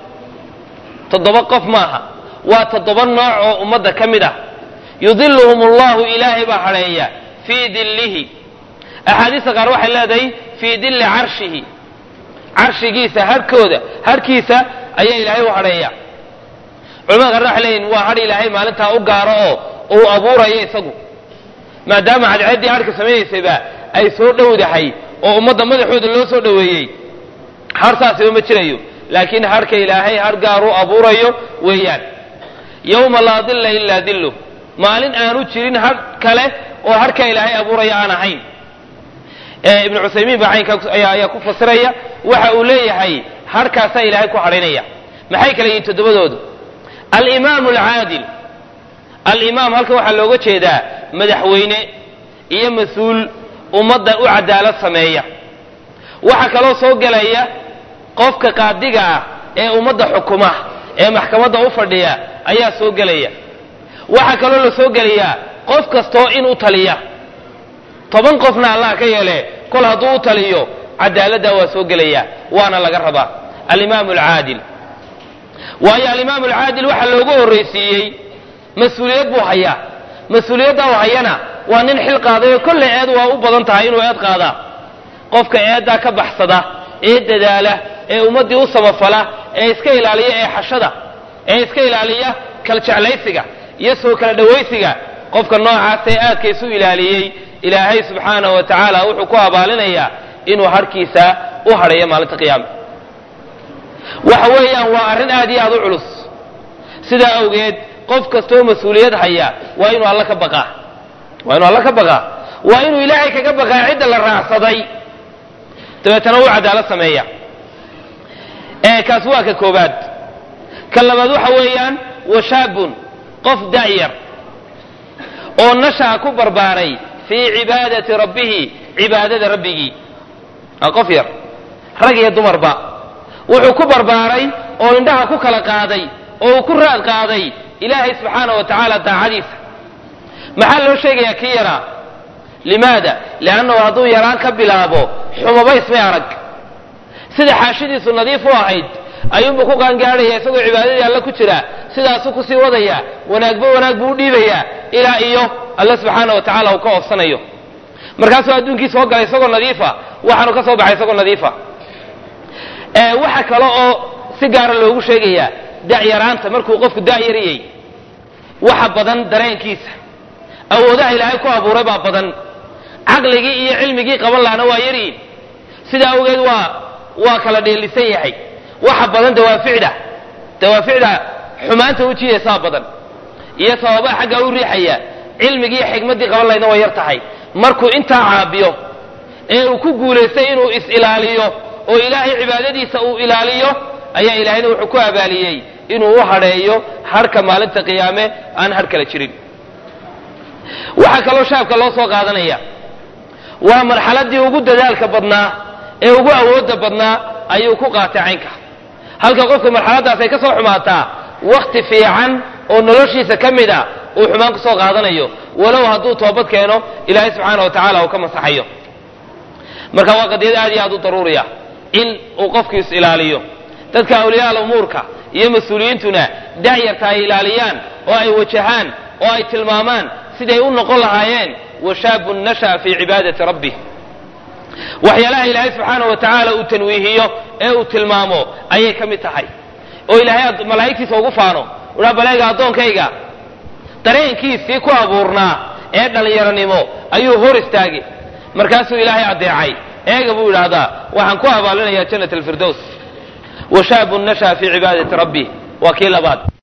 Speaker 1: toddoba qof maaha waa toddoba nooc oo ummadda ka mid ah yudiluhum allahu ilaahay baa hadheeya fii dillihi axaadiista qaar waxay leedahay fii dilli carshihi carshigiisa harhkooda harhkiisa ayaa ilaahay u hadheeya culamada qaarna waxay leeyihin waa hadh ilaahay maalintaa u gaaro oo uu abuurayo isagu maadaama cadceeddii harhka samaynaysayba ay soo dhowdahay oo ummadda madaxooda loo soo dhoweeyey har saasiba ma jirayo laakiin harhka ilaahay har gaaruu abuurayo weeyaan yowma laa dilla ilaa dilluh maalin aanu jirin har kale oo harka ilaahay abuuraya aan ahayn ibnu cuthaymiin baa caynkaa ayaa ku fasiraya waxa uu leeyahay harkaasaa ilaahay ku hadhaynaya maxay kala yihiin toddobadoodu alimaam alcaadil alimaam halkan waxaa looga jeedaa madaxweyne iyo mas-uul ummadda u cadaalad sameeya waxaa kaloo soo gelaya qofka qaadiga ah ee ummadda xukuma ee maxkamadda u fadhiya ayaa soo gelaya waxaa kaloo la soo gelayaa qof kastoo in u taliya toban qofna allah ka yeele kol hadduu u taliyo cadaaladdaa waa soo gelaya waana laga rabaa alimaam alcaadil waayo alimaam alcaadil waxaa loogu horraysiiyey mas-uuliyad buu hayaa mas-uuliyadda u hayana waa nin xil qaadayo kolle eed waa u badan tahay inuu eed qaadaa qofka eeddaa ka baxsada ee dadaala ee ummaddii u samafala ee iska ilaaliya ee xashada ee iska ilaaliya kala jeclaysiga iyo soo kala dhawaysiga qofka noocaas ee aadka isu ilaaliyey ilaahay subxaanahu wa tacaala wuxuu ku abaalinayaa inuu harhkiisa u hadhayo maalinta qiyaama waxa weeyaan waa arrin aad iyo aad u culus sidaa awgeed qof kastoo mas-uuliyad haya waa inuu alla ka baqaa waa inuu alla ka baqaa waa inuu ilaahay kaga baqaa cidda la raacsaday dabeetana u cadaalad sameeya kaas waa ka koobaad ka labaad waxa weeyaan wa shaabun qof da'yar oo nashaa ku barbaaray fii cibaadati rabbihi cibaadada rabbigii waa qof yar rag iyo dumarba wuxuu ku barbaaray oo indhaha ku kala qaaday oo uu ku raad qaaday ilaahay subxaana wa tacaala daacadiisa maxaa loo sheegayaa kii yaraa limaada liannahu hadduu yaraan ka bilaabo xumaba ismay arag sida xaashidiisu nadiif u ahayd ayuunbuu ku qaangaadhaya isagoo cibaadadii alle ku jira sidaasuu kusii wadaya wanaagba wanaag buu u dhiibayaa ilaa iyo alle subxaana wa tacala uu ka oofsanayo markaasuu adduunkii soo galay isagoo nadiifa waxaanu ka soo baxay isagoo nadiifa waxa kale oo si gaara loogu sheegayaa da'yaraanta markuu qofku da'yariyey waxa badan dareenkiisa awoodaha ilaahay ku abuuray baa badan caqligii iyo cilmigii qaban lahana waa yaryiin sidaa awgeed waa waa kala dheelisan yahay waxa badan dawaaficda dawaaficda xumaanta u jiidaysaa badan iyo sababaa xaggaa u riixaya cilmigii iyo xikmaddii qaban lahaydna waa yar tahay markuu intaa caabiyo ee uu ku guulaystay inuu is-ilaaliyo oo ilaahay cibaadadiisa uu ilaaliyo ayaa ilaahayna wuxuu ku abaaliyey inuu u hadheeyo harhka maalinta qiyaame aan har kala jirin waxaa kaloo shaabka loo soo qaadanaya waa marxaladii ugu dadaalka badnaa ee ugu awoodda badnaa ayuu ku qaatay caynka halka qofka marxaladdaas ay ka soo xumaataa wakti fiican oo noloshiisa ka mid a uu xumaan kusoo qaadanayo walow hadduu toobad keeno ilaahay subxaana wa tacala uu ka masaxayo marka waa qadiyad aad iyo aad u daruuriya in uu qofku is ilaaliyo dadka awliyaal umuurka iyo mas-uuliyiintuna da'yarta ay ilaaliyaan oo ay wajahaan oo ay tilmaamaan siday u noqon lahaayeen washaabun nasha'a fii cibaadati rabbih waxyaalaha ilaahay subxaana wa tacaala uu tanwiihiyo ee uu tilmaamo ayay ka mid tahay oo ilaahay malaa'igtiisa ugu faano uhaa baleega addoonkayga dareenkiisii ku abuurnaa ee dhallinyaronimo ayuu hor istaagay markaasuu ilaahay addeecay eega buu yidhaahdaa waxaan ku abaalinayaa jannat alfirdows washaabun nasha'a fii cibaadati rabbih waa kii labaad